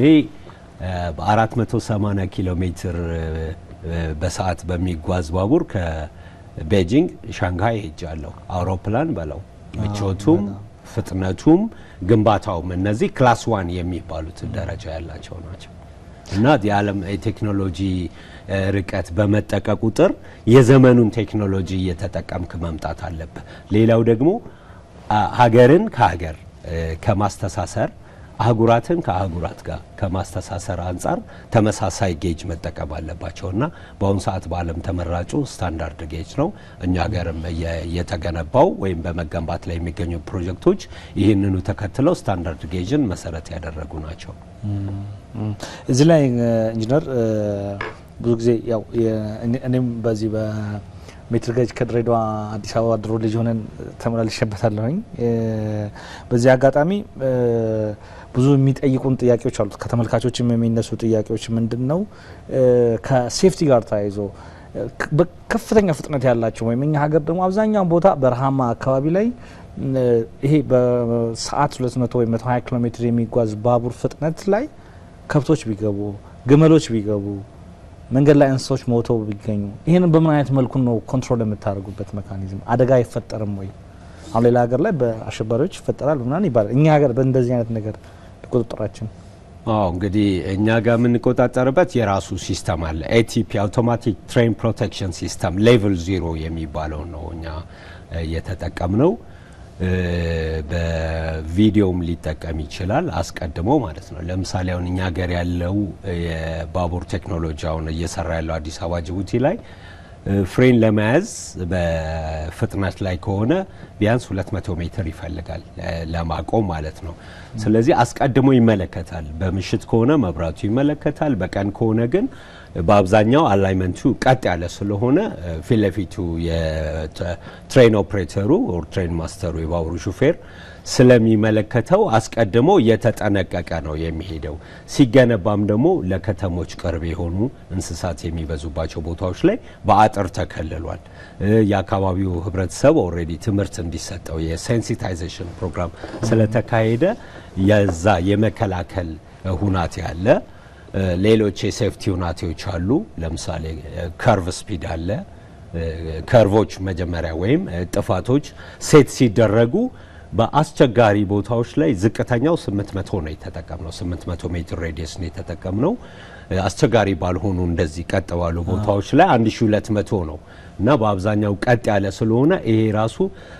C: በ480 ኪሎ ሜትር በሰዓት በሚጓዝ ባቡር ቤጂንግ ሻንግሃይ ሄጃለሁ። አውሮፕላን በለው ምቾቱም ፍጥነቱም ግንባታውም እነዚህ ክላስ ዋን የሚባሉት ደረጃ ያላቸው ናቸው እና የዓለም የቴክኖሎጂ ርቀት በመጠቀ ቁጥር የዘመኑን ቴክኖሎጂ እየተጠቀምክ መምጣት አለብህ። ሌላው ደግሞ ሀገርን ከሀገር ከማስተሳሰር አህጉራትን ከአህጉራት ጋር ከማስተሳሰር አንጻር ተመሳሳይ ጌጅ መጠቀም አለባቸው እና በአሁኑ ሰዓት በዓለም ተመራጩ ስታንዳርድ ጌጅ ነው። እኛ ሀገርም የተገነባው ወይም በመገንባት ላይ የሚገኙ ፕሮጀክቶች ይህንኑ ተከትለው ስታንዳርድ ጌጅን መሰረት ያደረጉ ናቸው።
B: እዚህ ላይ ኢንጂነር ብዙ ጊዜ ያው እኔም በዚህ ሜትር ጌጅ ከድሬዳዋ አዲስ አበባ ድሮ ልጅ ሆነን ተመላልሼበታለሁኝ። በዚህ አጋጣሚ ብዙ የሚጠይቁን ጥያቄዎች አሉት። ከተመልካቾችም የሚነሱ ጥያቄዎች ምንድን ነው ከሴፍቲ ጋር ተያይዞ በከፍተኛ ፍጥነት ያላቸው ወይም እኛ ሀገር ደግሞ አብዛኛውን ቦታ በረሃማ አካባቢ ላይ ይሄ በሰዓት 200 ወይም 120 ኪሎ ሜትር የሚጓዝ ባቡር ፍጥነት ላይ ከብቶች ቢገቡ፣ ግመሎች ቢገቡ፣ መንገድ ላይ እንስሳዎች ሞተው ቢገኙ ይህንን በምን አይነት መልኩ ነው ኮንትሮል የምታደርጉበት ሜካኒዝም? አደጋ አይፈጠርም ወይ? አሁን ሌላ ሀገር ላይ በአሸባሪዎች ይፈጠራል ምናምን ይባላል። እኛ ሀገር በእንደዚህ አይነት ነገር ቁጥጥራችን
C: አዎ እንግዲህ እኛ ጋር የምንቆጣጠርበት የራሱ ሲስተም አለ። ኤቲፒ አውቶማቲክ ትሬን ፕሮቴክሽን ሲስተም ሌቭል ዚሮ የሚባለው ነው እኛ እየተጠቀምነው። በቪዲዮም ሊጠቀም ይችላል አስቀድሞ ማለት ነው። ለምሳሌ አሁን እኛ ሀገር ያለው የባቡር ቴክኖሎጂ አሁን እየሰራ ያለው አዲስ አበባ ጅቡቲ ላይ ፍሬን ለመያዝ በፍጥነት ላይ ከሆነ ቢያንስ 200 ሜትር ይፈልጋል ለማቆም ማለት ነው። ስለዚህ አስቀድሞ ይመለከታል። በምሽት ከሆነ መብራቱ ይመለከታል። በቀን ከሆነ ግን በአብዛኛው አላይመንቱ ቀጥ ያለ ስለሆነ ፊት ለፊቱ የትሬን ኦፕሬተሩ ኦር ትሬን ማስተሩ የባቡሩ ሹፌር ስለሚመለከተው አስቀድሞ እየተጠነቀቀ ነው የሚሄደው። ሲገነባም ደግሞ ለከተሞች ቅርብ የሆኑ እንስሳት የሚበዙባቸው ቦታዎች ላይ በአጥር ተከልሏል። የአካባቢው ሕብረተሰብ ኦልሬዲ ትምህርት እንዲሰጠው የሴንሲታይዜሽን ፕሮግራም ስለተካሄደ የዛ የመከላከል ሁናቴ አለ። ሌሎች የሴፍቲ ሁናቴዎች አሉ። ለምሳሌ ከርቭ ስፒድ አለ። ከርቮች መጀመሪያ ወይም ጥፋቶች ሴት ሲደረጉ በአስቸጋሪ ቦታዎች ላይ ዝቅተኛው 800 ነው የተጠቀምነው። 800 ሜትር ሬዲየስ ነው የተጠቀምነው። አስቸጋሪ ባልሆኑ እንደዚህ ቀጥ ባሉ ቦታዎች ላይ 1200 ነው እና በአብዛኛው ቀጥ ያለ ስለሆነ ይሄ ራሱ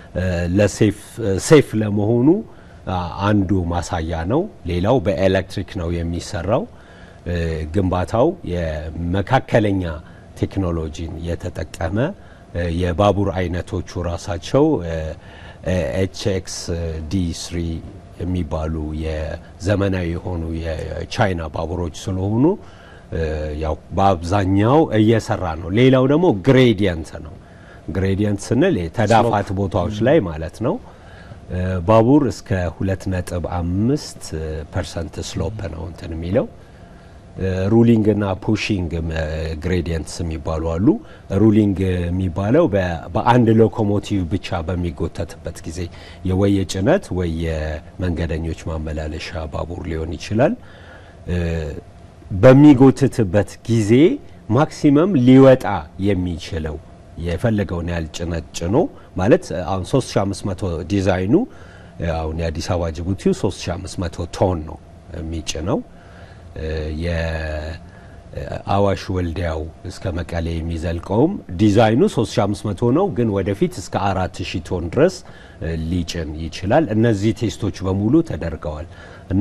C: ለሴፍ ለመሆኑ አንዱ ማሳያ ነው። ሌላው በኤሌክትሪክ ነው የሚሰራው። ግንባታው የመካከለኛ ቴክኖሎጂን የተጠቀመ የባቡር አይነቶቹ ራሳቸው ኤችኤክስ ዲ ስሪ የሚባሉ የዘመናዊ የሆኑ የቻይና ባቡሮች ስለሆኑ ያው በአብዛኛው እየሰራ ነው። ሌላው ደግሞ ግሬዲየንት ነው። ግሬዲየንት ስንል ተዳፋት ቦታዎች ላይ ማለት ነው። ባቡር እስከ ሁለት ነጥብ አምስት ፐርሰንት ስሎፕ ነው እንትን የሚለው ሩሊንግ እና ፑሺንግ ግሬዲየንትስ የሚባሉ አሉ። ሩሊንግ የሚባለው በአንድ ሎኮሞቲቭ ብቻ በሚጎተትበት ጊዜ ወይ የጭነት ወይ የመንገደኞች ማመላለሻ ባቡር ሊሆን ይችላል። በሚጎትትበት ጊዜ ማክሲመም ሊወጣ የሚችለው የፈለገውን ያህል ጭነት ጭኖ ማለት አሁን 3500 ዲዛይኑ አሁን የአዲስ አበባ ጅቡቲው 3500 ቶን ነው የሚጭነው። የአዋሽ ወልዲያው እስከ መቀሌ የሚዘልቀውም ዲዛይኑ 3500 ነው፣ ግን ወደፊት እስከ 4000 ቶን ድረስ ሊጭን ይችላል። እነዚህ ቴስቶች በሙሉ ተደርገዋል እና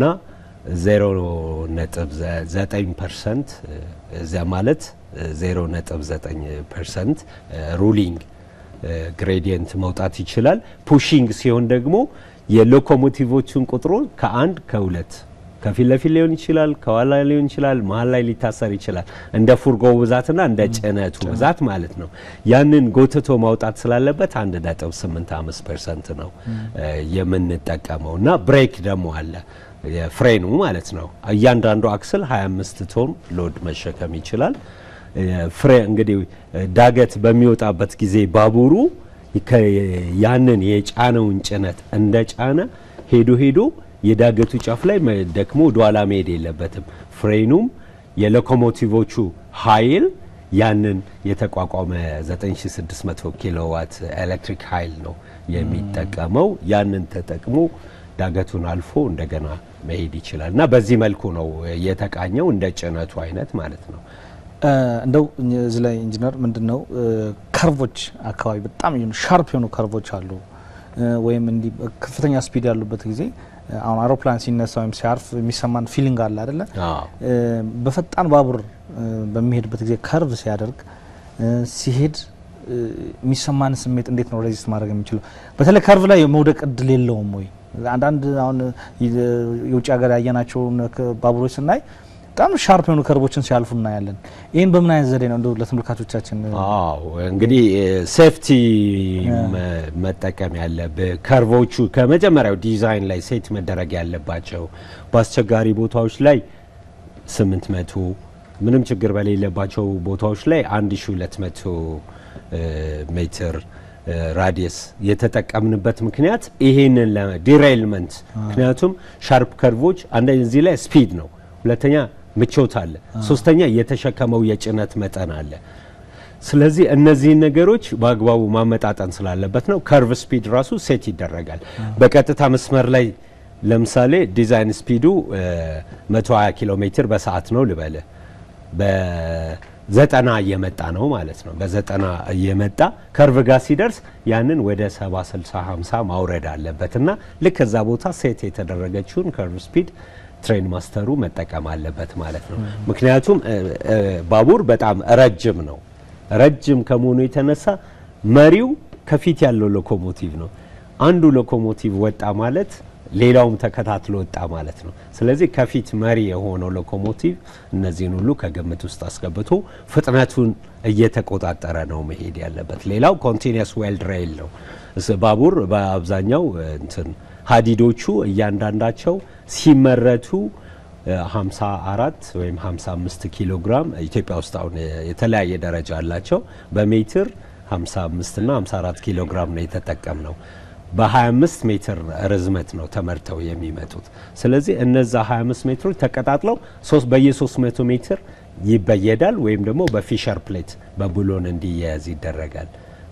C: 0.9 ፐርሰንት እዚያ ማለት 0.9 ፐርሰንት ሩሊንግ ግሬዲየንት መውጣት ይችላል። ፑሺንግ ሲሆን ደግሞ የሎኮሞቲቮቹን ቁጥሩ ከአንድ ከሁለት ከፊት ለፊት ሊሆን ይችላል፣ ከኋላ ሊሆን ይችላል፣ መሀል ላይ ሊታሰር ይችላል። እንደ ፉርጎው ብዛትና እንደ ጭነቱ ብዛት ማለት ነው። ያንን ጎትቶ ማውጣት ስላለበት አንድ ነጥብ ስምንት አምስት ፐርሰንት ነው የምንጠቀመው እና ብሬክ ደግሞ አለ ፍሬኑ ማለት ነው። እያንዳንዱ አክስል 25 ቶን ሎድ መሸከም ይችላል። ፍሬ እንግዲህ ዳገት በሚወጣበት ጊዜ ባቡሩ ያንን የጫነውን ጭነት እንደ ጫነ ሄዶ ሄዶ የዳገቱ ጫፍ ላይ ደክሞ ወደኋላ መሄድ የለበትም። ፍሬኑም የሎኮሞቲቮቹ ኃይል ያንን የተቋቋመ 9600 ኪሎዋት ኤሌክትሪክ ኃይል ነው የሚጠቀመው። ያንን ተጠቅሞ ዳገቱን አልፎ እንደገና መሄድ ይችላል እና በዚህ መልኩ ነው የተቃኘው እንደ ጭነቱ አይነት ማለት ነው።
B: እንደው እዚህ ላይ ኢንጂነር ምንድን ነው ከርቮች አካባቢ በጣም ሻርፕ የሆኑ ከርቮች አሉ ወይም እንዲህ ከፍተኛ ስፒድ ያሉበት ጊዜ አሁን አውሮፕላን ሲነሳ ወይም ሲያርፍ የሚሰማን ፊሊንግ አለ አይደለ? በፈጣን ባቡር በሚሄድበት ጊዜ ከርቭ ሲያደርግ ሲሄድ የሚሰማን ስሜት እንዴት ነው ሬዚስት ማድረግ የሚችለው? በተለይ ከርቭ ላይ የመውደቅ እድል የለውም ወይ? አንዳንድ አሁን የውጭ ሀገር ያየናቸውን ባቡሮች ስናይ በጣም ሻርፕ የሆኑ ከርቦችን ሲያልፉ እናያለን። ይህን በምን አይነት ዘዴ ነው እንደው ለተመልካቾቻችን?
C: አዎ እንግዲህ ሴፍቲ መጠቀም ያለብህ ከርቮቹ ከመጀመሪያው ዲዛይን ላይ ሴት መደረግ ያለባቸው በአስቸጋሪ ቦታዎች ላይ 800 ምንም ችግር በሌለባቸው ቦታዎች ላይ 1200 ሜትር ራዲየስ የተጠቀምንበት ምክንያት ይሄንን ዲሬይልመንት ምክንያቱም ሻርፕ ከርቮች አንደኛ እዚህ ላይ ስፒድ ነው፣ ሁለተኛ ምቾት አለ፣ ሶስተኛ የተሸከመው የጭነት መጠን አለ። ስለዚህ እነዚህን ነገሮች በአግባቡ ማመጣጠን ስላለበት ነው ከርቭ ስፒድ ራሱ ሴት ይደረጋል። በቀጥታ መስመር ላይ ለምሳሌ ዲዛይን ስፒዱ 120 ኪሎ ሜትር በሰዓት ነው ልበልህ በዘጠና እየመጣ ነው ማለት ነው። በዘጠና እየመጣ ከርቭ ጋር ሲደርስ ያንን ወደ 70 60 50 ማውረድ አለበት እና ልክ እዛ ቦታ ሴት የተደረገችውን ከርቭ ስፒድ ትሬን ማስተሩ መጠቀም አለበት ማለት ነው። ምክንያቱም ባቡር በጣም ረጅም ነው። ረጅም ከመሆኑ የተነሳ መሪው ከፊት ያለው ሎኮሞቲቭ ነው። አንዱ ሎኮሞቲቭ ወጣ ማለት ሌላውም ተከታትሎ ወጣ ማለት ነው። ስለዚህ ከፊት መሪ የሆነው ሎኮሞቲቭ እነዚህን ሁሉ ከግምት ውስጥ አስገብቶ ፍጥነቱን እየተቆጣጠረ ነው መሄድ ያለበት። ሌላው ኮንቲኒየስ ዌልድ ሬይል ነው። ባቡር በአብዛኛው እንትን ሀዲዶቹ እያንዳንዳቸው ሲመረቱ 54 ወይም 55 ኪሎ ግራም ኢትዮጵያ ውስጥ አሁን የተለያየ ደረጃ አላቸው። በሜትር 55 እና 54 ኪሎ ግራም ነው የተጠቀም ነው። በ25 ሜትር ርዝመት ነው ተመርተው የሚመጡት። ስለዚህ እነዛ 25 ሜትሮች ተቀጣጥለው ሶስት በየ300 ሜትር ይበየዳል ወይም ደግሞ በፊሸር ፕሌት በቡሎን እንዲያያዝ ይደረጋል።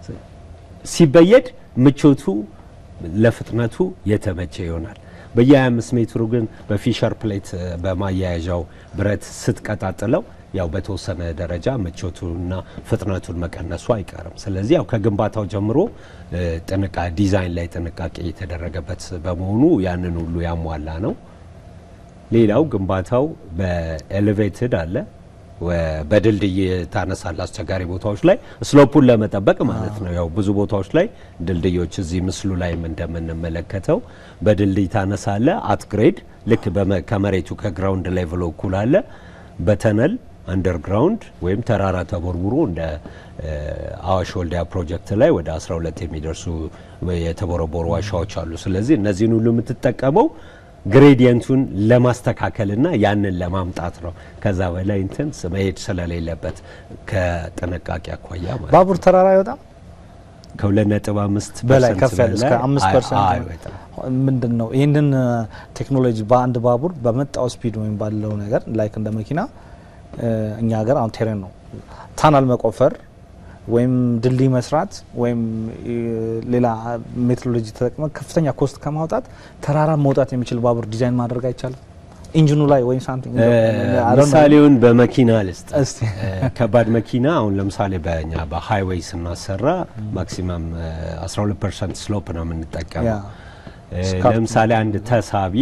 C: ሲበየድ ምቾቱ ለፍጥነቱ የተመቸ ይሆናል። በየ25 ሜትሩ ግን በፊሸር ፕሌት በማያያዣው ብረት ስትቀጣጥለው ያው በተወሰነ ደረጃ ምቾቱና ፍጥነቱን መቀነሱ አይቀርም። ስለዚህ ያው ከግንባታው ጀምሮ ጥንቃ ዲዛይን ላይ ጥንቃቄ የተደረገበት በመሆኑ ያንን ሁሉ ያሟላ ነው። ሌላው ግንባታው በኤሌቬትድ አለ በድልድይ ታነሳለ አስቸጋሪ ቦታዎች ላይ ስሎፑን ለመጠበቅ ማለት ነው። ያው ብዙ ቦታዎች ላይ ድልድዮች እዚህ ምስሉ ላይም እንደምንመለከተው በድልድይ ታነሳለ። አትግሬድ ልክ ከመሬቱ ከግራውንድ ሌቭል እኩል አለ። በተነል አንደርግራውንድ ወይም ተራራ ተቦርቡሮ እንደ አዋሽ ወልዲያ ፕሮጀክት ላይ ወደ 12 የሚደርሱ የተቦረቦሩ ዋሻዎች አሉ። ስለዚህ እነዚህን ሁሉ የምትጠቀመው ግሬዲየንቱን ለማስተካከልና ያንን ለማምጣት ነው። ከዛ በላይ እንትን መሄድ ስለሌለበት ከጥንቃቄ አኳያ ማለት
B: ባቡር ተራራ አይወጣም
C: ከሁለት ነጥብ አምስት
B: በላይ ከፍ ያለ እስከ አምስት ፐርሰንት ምንድን ነው? ይህንን ቴክኖሎጂ በአንድ ባቡር በመጣው ስፒድ ወይም ባለው ነገር ላይክ እንደ መኪና እኛ ሀገር አሁን ቴሬን ነው ታናል መቆፈር ወይም ድልድይ መስራት ወይም ሌላ ሜትሮሎጂ ተጠቅመ ከፍተኛ ኮስት ከማውጣት ተራራ መውጣት የሚችል ባቡር ዲዛይን ማድረግ አይቻልም? ኢንጂኑ ላይ ወይም ሳምቲንግ
C: ምሳሌውን በመኪና ልስጥ። ከባድ መኪና አሁን ለምሳሌ በእኛ በሃይዌይ ስናሰራ ማክሲመም 12 ፐርሰንት ስሎፕ ነው የምንጠቀመው። ለምሳሌ አንድ ተሳቢ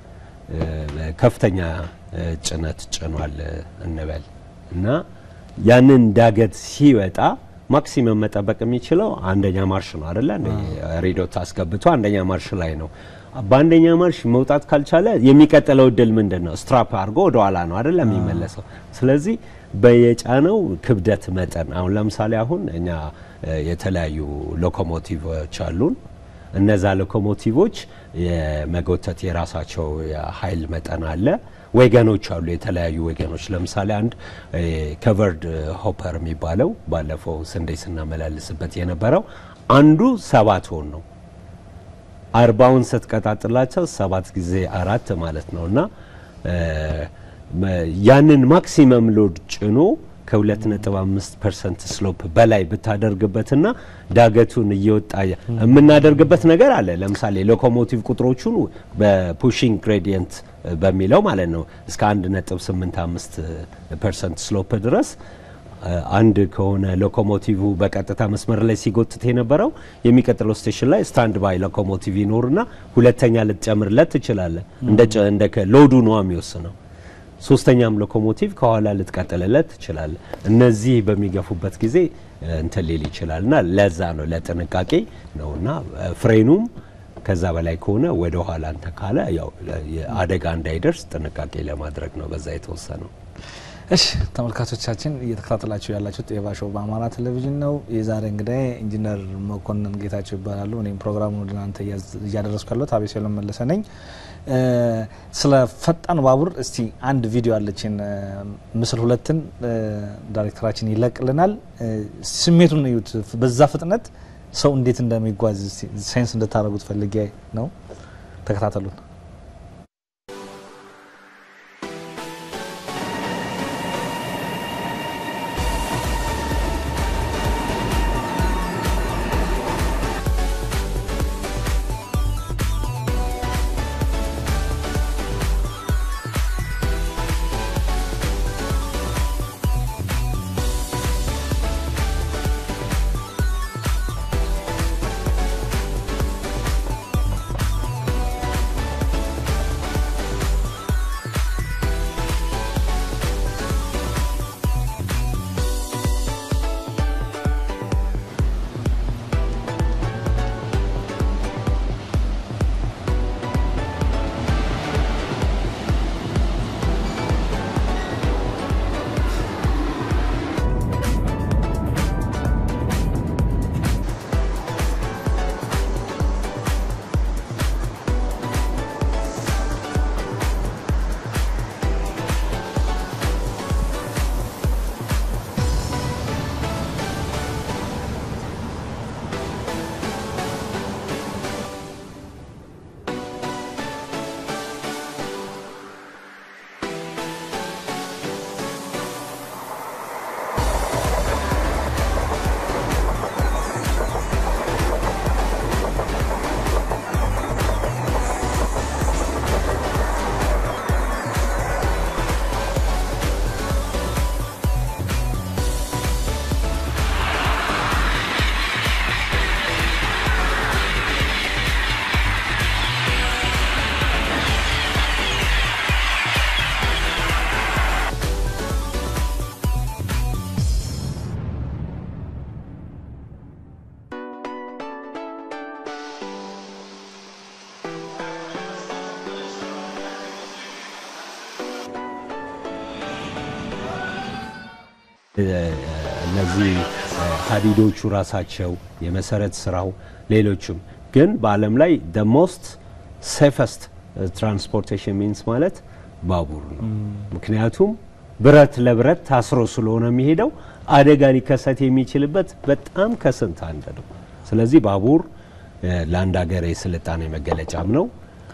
C: ከፍተኛ ጭነት ጭኗል እንበል እና ያንን ዳገት ሲወጣ ማክሲመም መጠበቅ የሚችለው አንደኛ ማርሽ ነው አይደለ? ሬዲዮት አስገብቶ አንደኛ ማርሽ ላይ ነው። በአንደኛ ማርሽ መውጣት ካልቻለ የሚቀጥለው እድል ምንድን ነው? ስትራፕ አድርጎ ወደ ኋላ ነው አይደለ የሚመለሰው። ስለዚህ በየጫነው ክብደት መጠን አሁን ለምሳሌ አሁን እኛ የተለያዩ ሎኮሞቲቮች አሉን። እነዛ ሎኮሞቲቮች የመጎተት የራሳቸው የኃይል መጠን አለ። ወገኖች አሉ፣ የተለያዩ ወገኖች። ለምሳሌ አንድ ከቨርድ ሆፐር የሚባለው ባለፈው ስንዴ ስናመላልስበት የነበረው አንዱ ሰባት ቶን ነው። አርባውን ስትቀጣጥላቸው ሰባት ጊዜ አራት ማለት ነው እና ያንን ማክሲመም ሎድ ጭኖ ከ2.5 ፐርሰንት ስሎፕ በላይ ብታደርግበትና ዳገቱን እየወጣ የምናደርግበት ነገር አለ። ለምሳሌ ሎኮሞቲቭ ቁጥሮቹን በፑሽንግ ግሬዲየንት በሚለው ማለት ነው እስከ 1.85 ፐርሰንት ስሎፕ ድረስ አንድ ከሆነ ሎኮሞቲቭ በቀጥታ መስመር ላይ ሲጎትት የነበረው የሚቀጥለው ስቴሽን ላይ ስታንድ ባይ ሎኮሞቲቭ ይኖርና ሁለተኛ ልትጨምርለት ትችላለህ። እንደ ሎዱ ነው የሚወስነው። ሶስተኛም ሎኮሞቲቭ ከኋላ ልትቀጥልለት ትችላለህ። እነዚህ በሚገፉበት ጊዜ እንትን ሊል ይችላልና ለዛ ነው ለጥንቃቄ ነውና ፍሬኑም ከዛ በላይ ከሆነ ወደ ኋላ እንተ ካለ ያው አደጋ እንዳይደርስ ጥንቃቄ ለማድረግ ነው በዛ የተወሰነው።
B: እሺ ተመልካቾቻችን እየተከታተላችሁ ያላችሁት ኤቫ ሾው በአማራ ቴሌቪዥን ነው። የዛሬ እንግዳይ ኢንጂነር መኮንን ጌታቸው ይባላሉ። እኔም ፕሮግራሙን ወደ እናንተ እያደረስኩ ያለሁት አቤሴሎም መለሰ ነኝ። ስለ ፈጣን ባቡር እስቲ አንድ ቪዲዮ አለችን፣ ምስል ሁለትን ዳይሬክተራችን ይለቅልናል። ስሜቱን እዩት። በዛ ፍጥነት ሰው እንዴት እንደሚጓዝ ሳይንስ እንድታደርጉት ፈልጌ ነው። ተከታተሉን።
C: እነዚህ ሀዲዶቹ ራሳቸው የመሰረት ስራው ሌሎችም ግን በዓለም ላይ ደ ሞስት ሴፈስት ትራንስፖርቴሽን ሚንስ ማለት ባቡር ነው። ምክንያቱም ብረት ለብረት ታስሮ ስለሆነ የሚሄደው አደጋ ሊከሰት የሚችልበት በጣም ከስንት አንድ ነው። ስለዚህ ባቡር ለአንድ ሀገር የስልጣኔ መገለጫም ነው።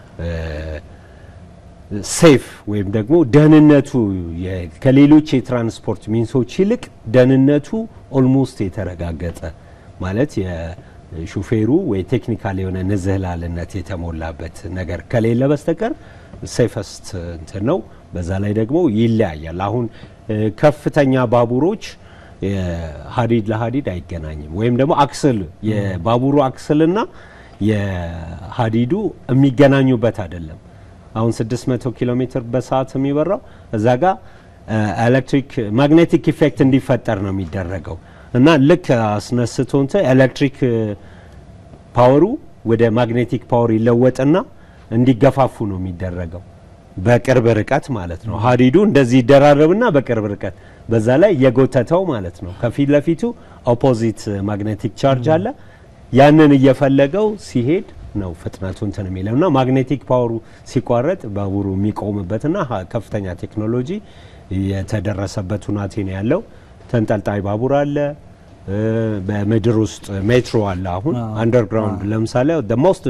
C: ሴፍ ወይም ደግሞ ደህንነቱ ከሌሎች የትራንስፖርት ሚንሶች ይልቅ ደህንነቱ ኦልሞስት የተረጋገጠ ማለት የሹፌሩ ወይ ቴክኒካል የሆነ ንዝህላልነት የተሞላበት ነገር ከሌለ በስተቀር ሴፈስት እንትን ነው። በዛ ላይ ደግሞ ይለያያል። አሁን ከፍተኛ ባቡሮች ሀዲድ ለሀዲድ አይገናኝም። ወይም ደግሞ አክስል የባቡሩ አክስልና የሀዲዱ የሚገናኙበት አይደለም። አሁን 600 ኪሎ ሜትር በሰዓት የሚበራው እዛ ጋር ኤሌክትሪክ ማግኔቲክ ኢፌክት እንዲፈጠር ነው የሚደረገው እና ልክ አስነስቶ እንትን ኤሌክትሪክ ፓወሩ ወደ ማግኔቲክ ፓወር ይለወጥና እንዲገፋፉ ነው የሚደረገው በቅርብ ርቀት ማለት ነው። ሀዲዱ እንደዚህ ይደራረብና በቅርብ ርቀት በዛ ላይ የጎተተው ማለት ነው። ከፊት ለፊቱ ኦፖዚት ማግኔቲክ ቻርጅ አለ። ያንን እየፈለገው ሲሄድ ነው ፍጥነቱ እንትን የሚለው እና ማግኔቲክ ፓወሩ ሲቋረጥ ባቡሩ የሚቆምበትና ከፍተኛ ቴክኖሎጂ የተደረሰበት ሁናቴ ነው ያለው። ተንጠልጣይ ባቡር አለ። በምድር ውስጥ ሜትሮ አለ። አሁን አንደርግራውንድ ለምሳሌ ሞስት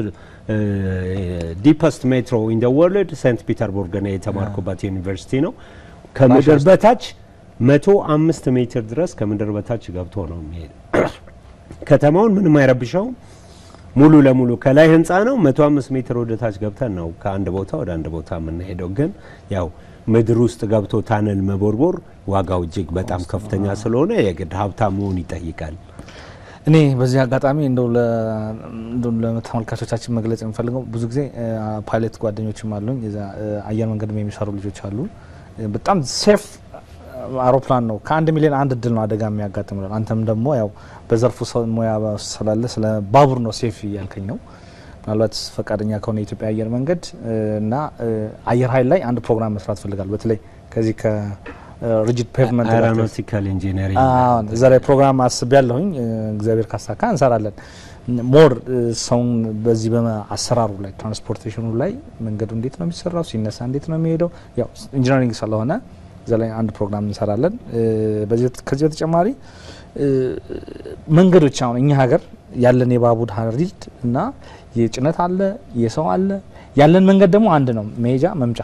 C: ዲፐስት ሜትሮ ኢን ወርልድ ሴንት ፒተርቡርግ ነው የተማርኩበት ዩኒቨርሲቲ ነው። ከምድር በታች መቶ አምስት ሜትር ድረስ ከምድር በታች ገብቶ ነው የሚሄድ። ከተማውን ምንም አይረብሸውም። ሙሉ ለሙሉ ከላይ ህንፃ ነው። መቶ አምስት ሜትር ወደ ታች ገብተን ነው ከአንድ ቦታ ወደ አንድ ቦታ የምንሄደው። ግን ያው ምድር ውስጥ ገብቶ ታነል መቦርቦር ዋጋው እጅግ በጣም ከፍተኛ ስለሆነ የግድ ሀብታም መሆን ይጠይቃል።
B: እኔ በዚህ አጋጣሚ እንደው ለተመልካቾቻችን መግለጽ የምፈልገው ብዙ ጊዜ ፓይለት ጓደኞችም አሉኝ፣ አየር መንገድም የሚሰሩ ልጆች አሉ። በጣም ሴፍ አውሮፕላን ነው። ከአንድ ሚሊዮን አንድ እድል ነው አደጋ የሚያጋጥም ነው። አንተም ደግሞ ያው በዘርፉ ሙያ ስላለ ስለ ባቡር ነው ሴፍ እያልከኝ ነው። ምናልባት ፈቃደኛ ከሆነ የኢትዮጵያ አየር መንገድ እና አየር ኃይል ላይ አንድ ፕሮግራም መስራት ፈልጋል። በተለይ ከዚህ ሪጂድ ፔቭመንት
C: አeሮናutical ኢንጂነሪንግ
B: እዛ ላይ ፕሮግራም አስቤ ያለሁኝ እግዚአብሔር ካሳካ እንሰራለን። ሞር ሰውን በዚህ በአሰራሩ ላይ ትራንስፖርቴሽኑ ላይ መንገዱ እንዴት ነው የሚሰራው፣ ሲነሳ እንዴት ነው የሚሄደው፣ ያው ኢንጂነሪንግ ስለሆነ እዛ ላይ አንድ ፕሮግራም እንሰራለን። ከዚህ በተጨማሪ መንገዶች አሁን እኛ ሀገር ያለን የባቡር ሀዲድ እና የጭነት አለ የሰው አለ ያለን መንገድ ደግሞ አንድ ነው፣ መሄጃ መምጫ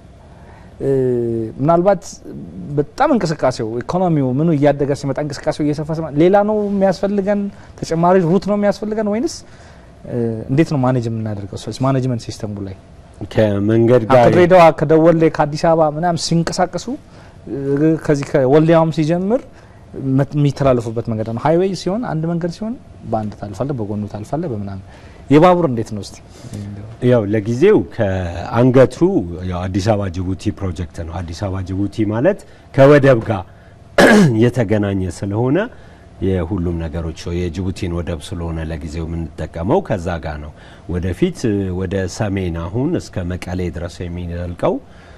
B: ምናልባት በጣም እንቅስቃሴው ኢኮኖሚው ምኑ እያደገ ሲመጣ እንቅስቃሴው እየሰፋ ሲመጣ ሌላ ነው የሚያስፈልገን ተጨማሪ ሩት ነው የሚያስፈልገን ወይንስ እንዴት ነው ማኔጅ የምናደርገው? ማኔጅመንት ሲስተሙ ላይ
C: ከመንገድ ጋር
B: ከድሬዳዋ ከደወሌ ከአዲስ አበባ ምናምን ሲንቀሳቀሱ ከዚህ ከወልዲያውም ሲጀምር የሚተላለፉበት መንገድ ነው። ሀይዌይ ሲሆን አንድ መንገድ ሲሆን በአንድ ታልፋለ፣ በጎኑ ታልፋለ፣ በምናምን የባቡር እንዴት ነው እስቲ?
C: ያው ለጊዜው ከአንገቱ ያው አዲስ አበባ ጅቡቲ ፕሮጀክት ነው። አዲስ አበባ ጅቡቲ ማለት ከወደብ ጋር የተገናኘ ስለሆነ የሁሉም ነገሮች የጅቡቲን ወደብ ስለሆነ ለጊዜው የምንጠቀመው ከዛ ጋር ነው። ወደፊት ወደ ሰሜን አሁን እስከ መቀሌ ድረስ የሚዘልቀው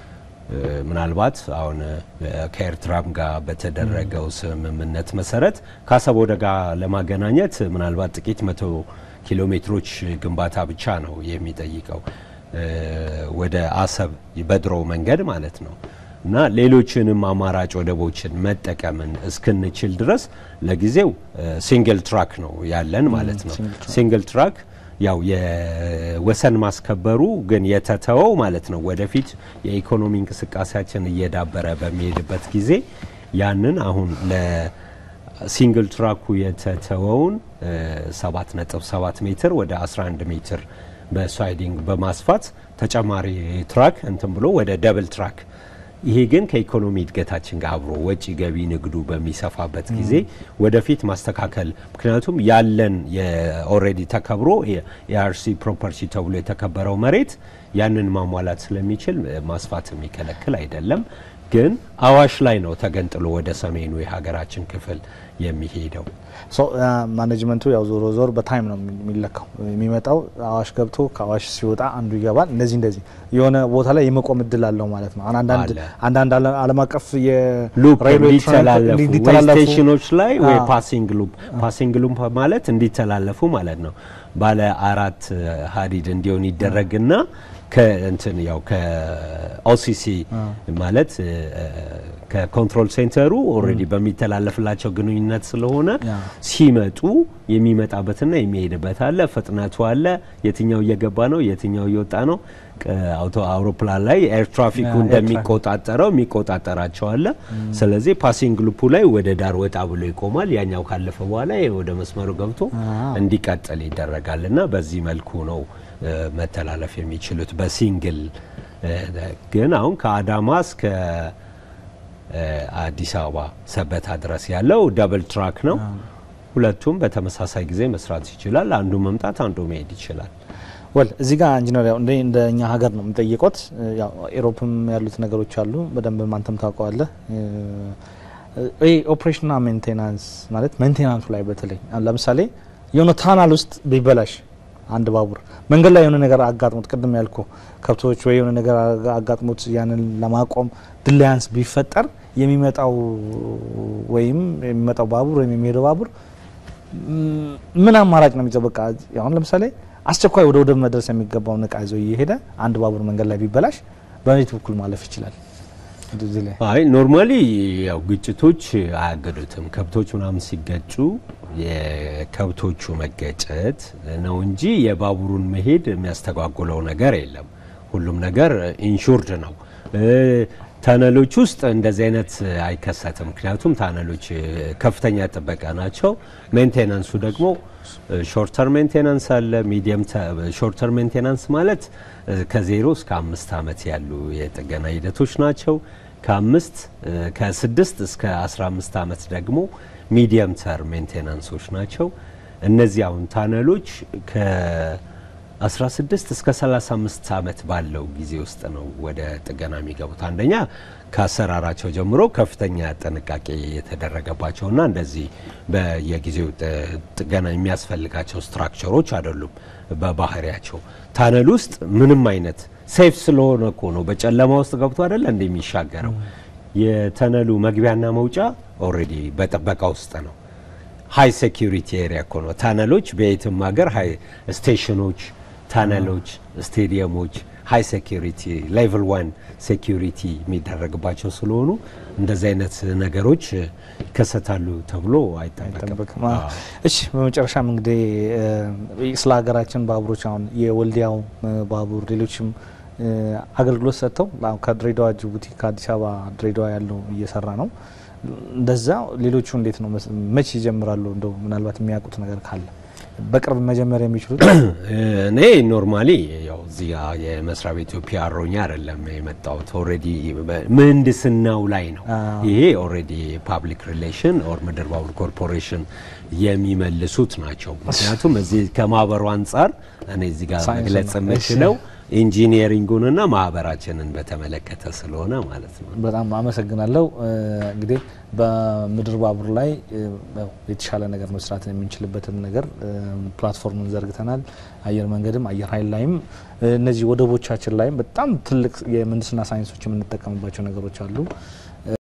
C: ምናልባት አሁን ከኤርትራም ጋር በተደረገው ስምምነት መሰረት ከአሰብ ወደ ጋር ለማገናኘት ምናልባት ጥቂት መቶ ኪሎ ሜትሮች ግንባታ ብቻ ነው የሚጠይቀው ወደ አሰብ በድሮ መንገድ ማለት ነው። እና ሌሎችንም አማራጭ ወደቦችን መጠቀምን እስክንችል ድረስ ለጊዜው ሲንግል ትራክ ነው ያለን ማለት ነው። ሲንግል ትራክ ያው የወሰን ማስከበሩ ግን የተተወው ማለት ነው። ወደፊት የኢኮኖሚ እንቅስቃሴያችን እየዳበረ በሚሄድበት ጊዜ ያንን አሁን ለሲንግል ትራኩ የተተወውን 7.7 ሜትር ወደ 11 ሜትር በሳይዲንግ በማስፋት ተጨማሪ ትራክ እንትን ብሎ ወደ ደብል ትራክ ይሄ ግን ከኢኮኖሚ እድገታችን ጋር አብሮ ወጪ ገቢ ንግዱ በሚሰፋበት ጊዜ ወደፊት ማስተካከል ምክንያቱም ያለን ኦልሬዲ ተከብሮ የአርሲ ፕሮፐርቲ ተብሎ የተከበረው መሬት ያንን ማሟላት ስለሚችል ማስፋት የሚከለክል አይደለም። ግን አዋሽ ላይ ነው ተገንጥሎ ወደ ሰሜኑ የሀገራችን ክፍል የሚሄደው።
B: ማኔጅመንቱ ያው ዞሮ ዞር በታይም ነው የሚለካው። የሚመጣው አዋሽ ገብቶ ከአዋሽ ሲወጣ አንዱ ይገባል። እንደዚህ እንደዚህ የሆነ ቦታ ላይ የመቆም እድል አለው ማለት ነው። አንዳንድ ዓለም አቀፍ
C: ሉፕ እንዲተላለፉ ስቴሽኖች ላይ ወይ ፓሲንግ ሉፕ ፓሲንግ ሉፕ ማለት እንዲተላለፉ ማለት ነው። ባለ አራት ሀዲድ እንዲሆን ይደረግና ከእንትን ያው ከኦሲሲ ማለት ከኮንትሮል ሴንተሩ ኦልሬዲ በሚተላለፍላቸው ግንኙነት ስለሆነ ሲመጡ የሚመጣበትና የሚሄድበት አለ፣ ፍጥነቱ አለ፣ የትኛው እየገባ ነው፣ የትኛው እየወጣ ነው። አውቶ አውሮፕላን ላይ ኤር ትራፊኩ እንደሚቆጣጠረው የሚቆጣጠራቸው አለ። ስለዚህ ፓሲንግ ሉፑ ላይ ወደ ዳር ወጣ ብሎ ይቆማል። ያኛው ካለፈ በኋላ ወደ መስመሩ ገብቶ እንዲቀጥል ይደረጋል እና በዚህ መልኩ ነው መተላለፍ የሚችሉት በሲንግል ግን አሁን ከአዳማ እስከ አዲስ አበባ ሰበታ ድረስ ያለው ደብል ትራክ ነው። ሁለቱም በተመሳሳይ ጊዜ መስራት ይችላል። አንዱ መምጣት አንዱ መሄድ ይችላል።
B: ወል እዚህ ጋር ኢንጂነር ያው እንደ እኛ ሀገር ነው የምጠይቆት። ያው ኤሮፕም ያሉት ነገሮች አሉ በደንብ ማንተም ታውቀዋለህ። ይህ ኦፕሬሽንና ሜንቴናንስ ማለት ሜንቴናንሱ ላይ በተለይ ለምሳሌ የሆነ ታናል ውስጥ ቢበላሽ አንድ ባቡር መንገድ ላይ የሆነ ነገር አጋጥሞት ቅድም ያልኩ ከብቶች ወይ የሆነ ነገር አጋጥሞት ያንን ለማቆም ድላያንስ ቢፈጠር የሚመጣው ወይም የሚመጣው ባቡር ወይም የሚሄደው ባቡር ምን አማራጭ ነው የሚይዘው? በቃ አሁን ለምሳሌ አስቸኳይ ወደ ወደብ መድረስ የሚገባውን እቃ ይዞ እየሄደ አንድ ባቡር መንገድ ላይ ቢበላሽ በቤት በኩል ማለፍ ይችላል።
C: አይ ኖርማሊ ያው ግጭቶች አያገዱትም። ከብቶች ምናምን ሲገጩ የከብቶቹ መገጨት ነው እንጂ የባቡሩን መሄድ የሚያስተጓጉለው ነገር የለም። ሁሉም ነገር ኢንሹርድ ነው። ታነሎች ውስጥ እንደዚህ አይነት አይከሰትም። ምክንያቱም ታነሎች ከፍተኛ ጥበቃ ናቸው። ሜንቴናንሱ ደግሞ ሾርተር ሜንቴናንስ አለ። ሚዲየም ሾርተር ሜንቴናንስ ማለት ከዜሮ እስከ አምስት ዓመት ያሉ የጥገና ሂደቶች ናቸው። ከአምስት ከስድስት እስከ አስራ አምስት ዓመት ደግሞ ሚዲየም ተር ሜንቴናንሶች ናቸው። እነዚህ አሁን ታነሎች ከ16 እስከ 35 ዓመት ባለው ጊዜ ውስጥ ነው ወደ ጥገና የሚገቡት። አንደኛ ከአሰራራቸው ጀምሮ ከፍተኛ ጥንቃቄ የተደረገባቸውና እንደዚህ በየጊዜው ጥገና የሚያስፈልጋቸው ስትራክቸሮች አይደሉም። በባህሪያቸው ታነል ውስጥ ምንም አይነት ሴፍ ስለሆነ እኮ ነው። በጨለማ ውስጥ ገብቶ አይደለ እንደሚሻገረው የተነሉ መግቢያና መውጫ ኦልሬዲ በጥበቃ ውስጥ ነው። ሀይ ሴኪሪቲ ኤሪያ እኮ ነው። ተነሎች በየትም ሀገር ሀይ ስቴሽኖች፣ ተነሎች፣ ስቴዲየሞች ሀይ ሴኪሪቲ ሌቭል ዋን ሴኪሪቲ የሚደረግባቸው ስለሆኑ እንደዚህ አይነት ነገሮች ይከሰታሉ ተብሎ አይጠበቅም።
B: አይጠበቅም። አዎ። እሺ በመጨረሻም እንግዲህ እ፣ ስለ ሀገራችን ባቡሮች አሁን የወልዲያው እ፣ ባቡር ሌሎችም እ፣ አገልግሎት ሰጥተው አሁን ከድሬዳዋ ጅቡቲ፣ ከአዲስ አበባ ድሬዳዋ ያለው እየሰራ ነው። እንደዛ ሌሎቹ እንዴት ነው መስ- መቼ ይጀምራሉ? እንደው ምናልባት የሚያውቁት ነገር ካለ በቅርብ መጀመር የሚችሉት
C: እኔ ኖርማሊ ያው እዚህ ጋ የመስሪያ ቤቱ ፒያሮኛ አይደለም የመጣሁት። ኦልሬዲ ምህንድስናው ላይ ነው።
B: አዎ።
C: ይሄ ኦልሬዲ ፓብሊክ ሪሌሽን ኦር ምድር ባቡር ኮርፖሬሽን የሚመልሱት ናቸው። ምክንያቱም እዚህ ከማህበሩ አንጻር እኔ እዚህ ጋር
B: ሳይንስ
C: መግለጽ
B: ነው።
C: የምችለው ኢንጂኒየሪንጉንና ማህበራችንን በተመለከተ ስለሆነ ማለት ነው።
B: በጣም አመሰግናለሁ። እ፣ እንግዲህ በምድር ባቡር ላይ እ፣ ያው የተሻለ ነገር መስራት የምንችልበትን ነገር እ፣ ፕላትፎርምን ዘርግተናል። አየር መንገድም አየር ኃይል ላይም እ፣ እነዚህ ወደቦቻችን ላይም በጣም ትልቅ የምህንድስና ሳይንሶች የምንጠቀምባቸው ነገሮች አሉ።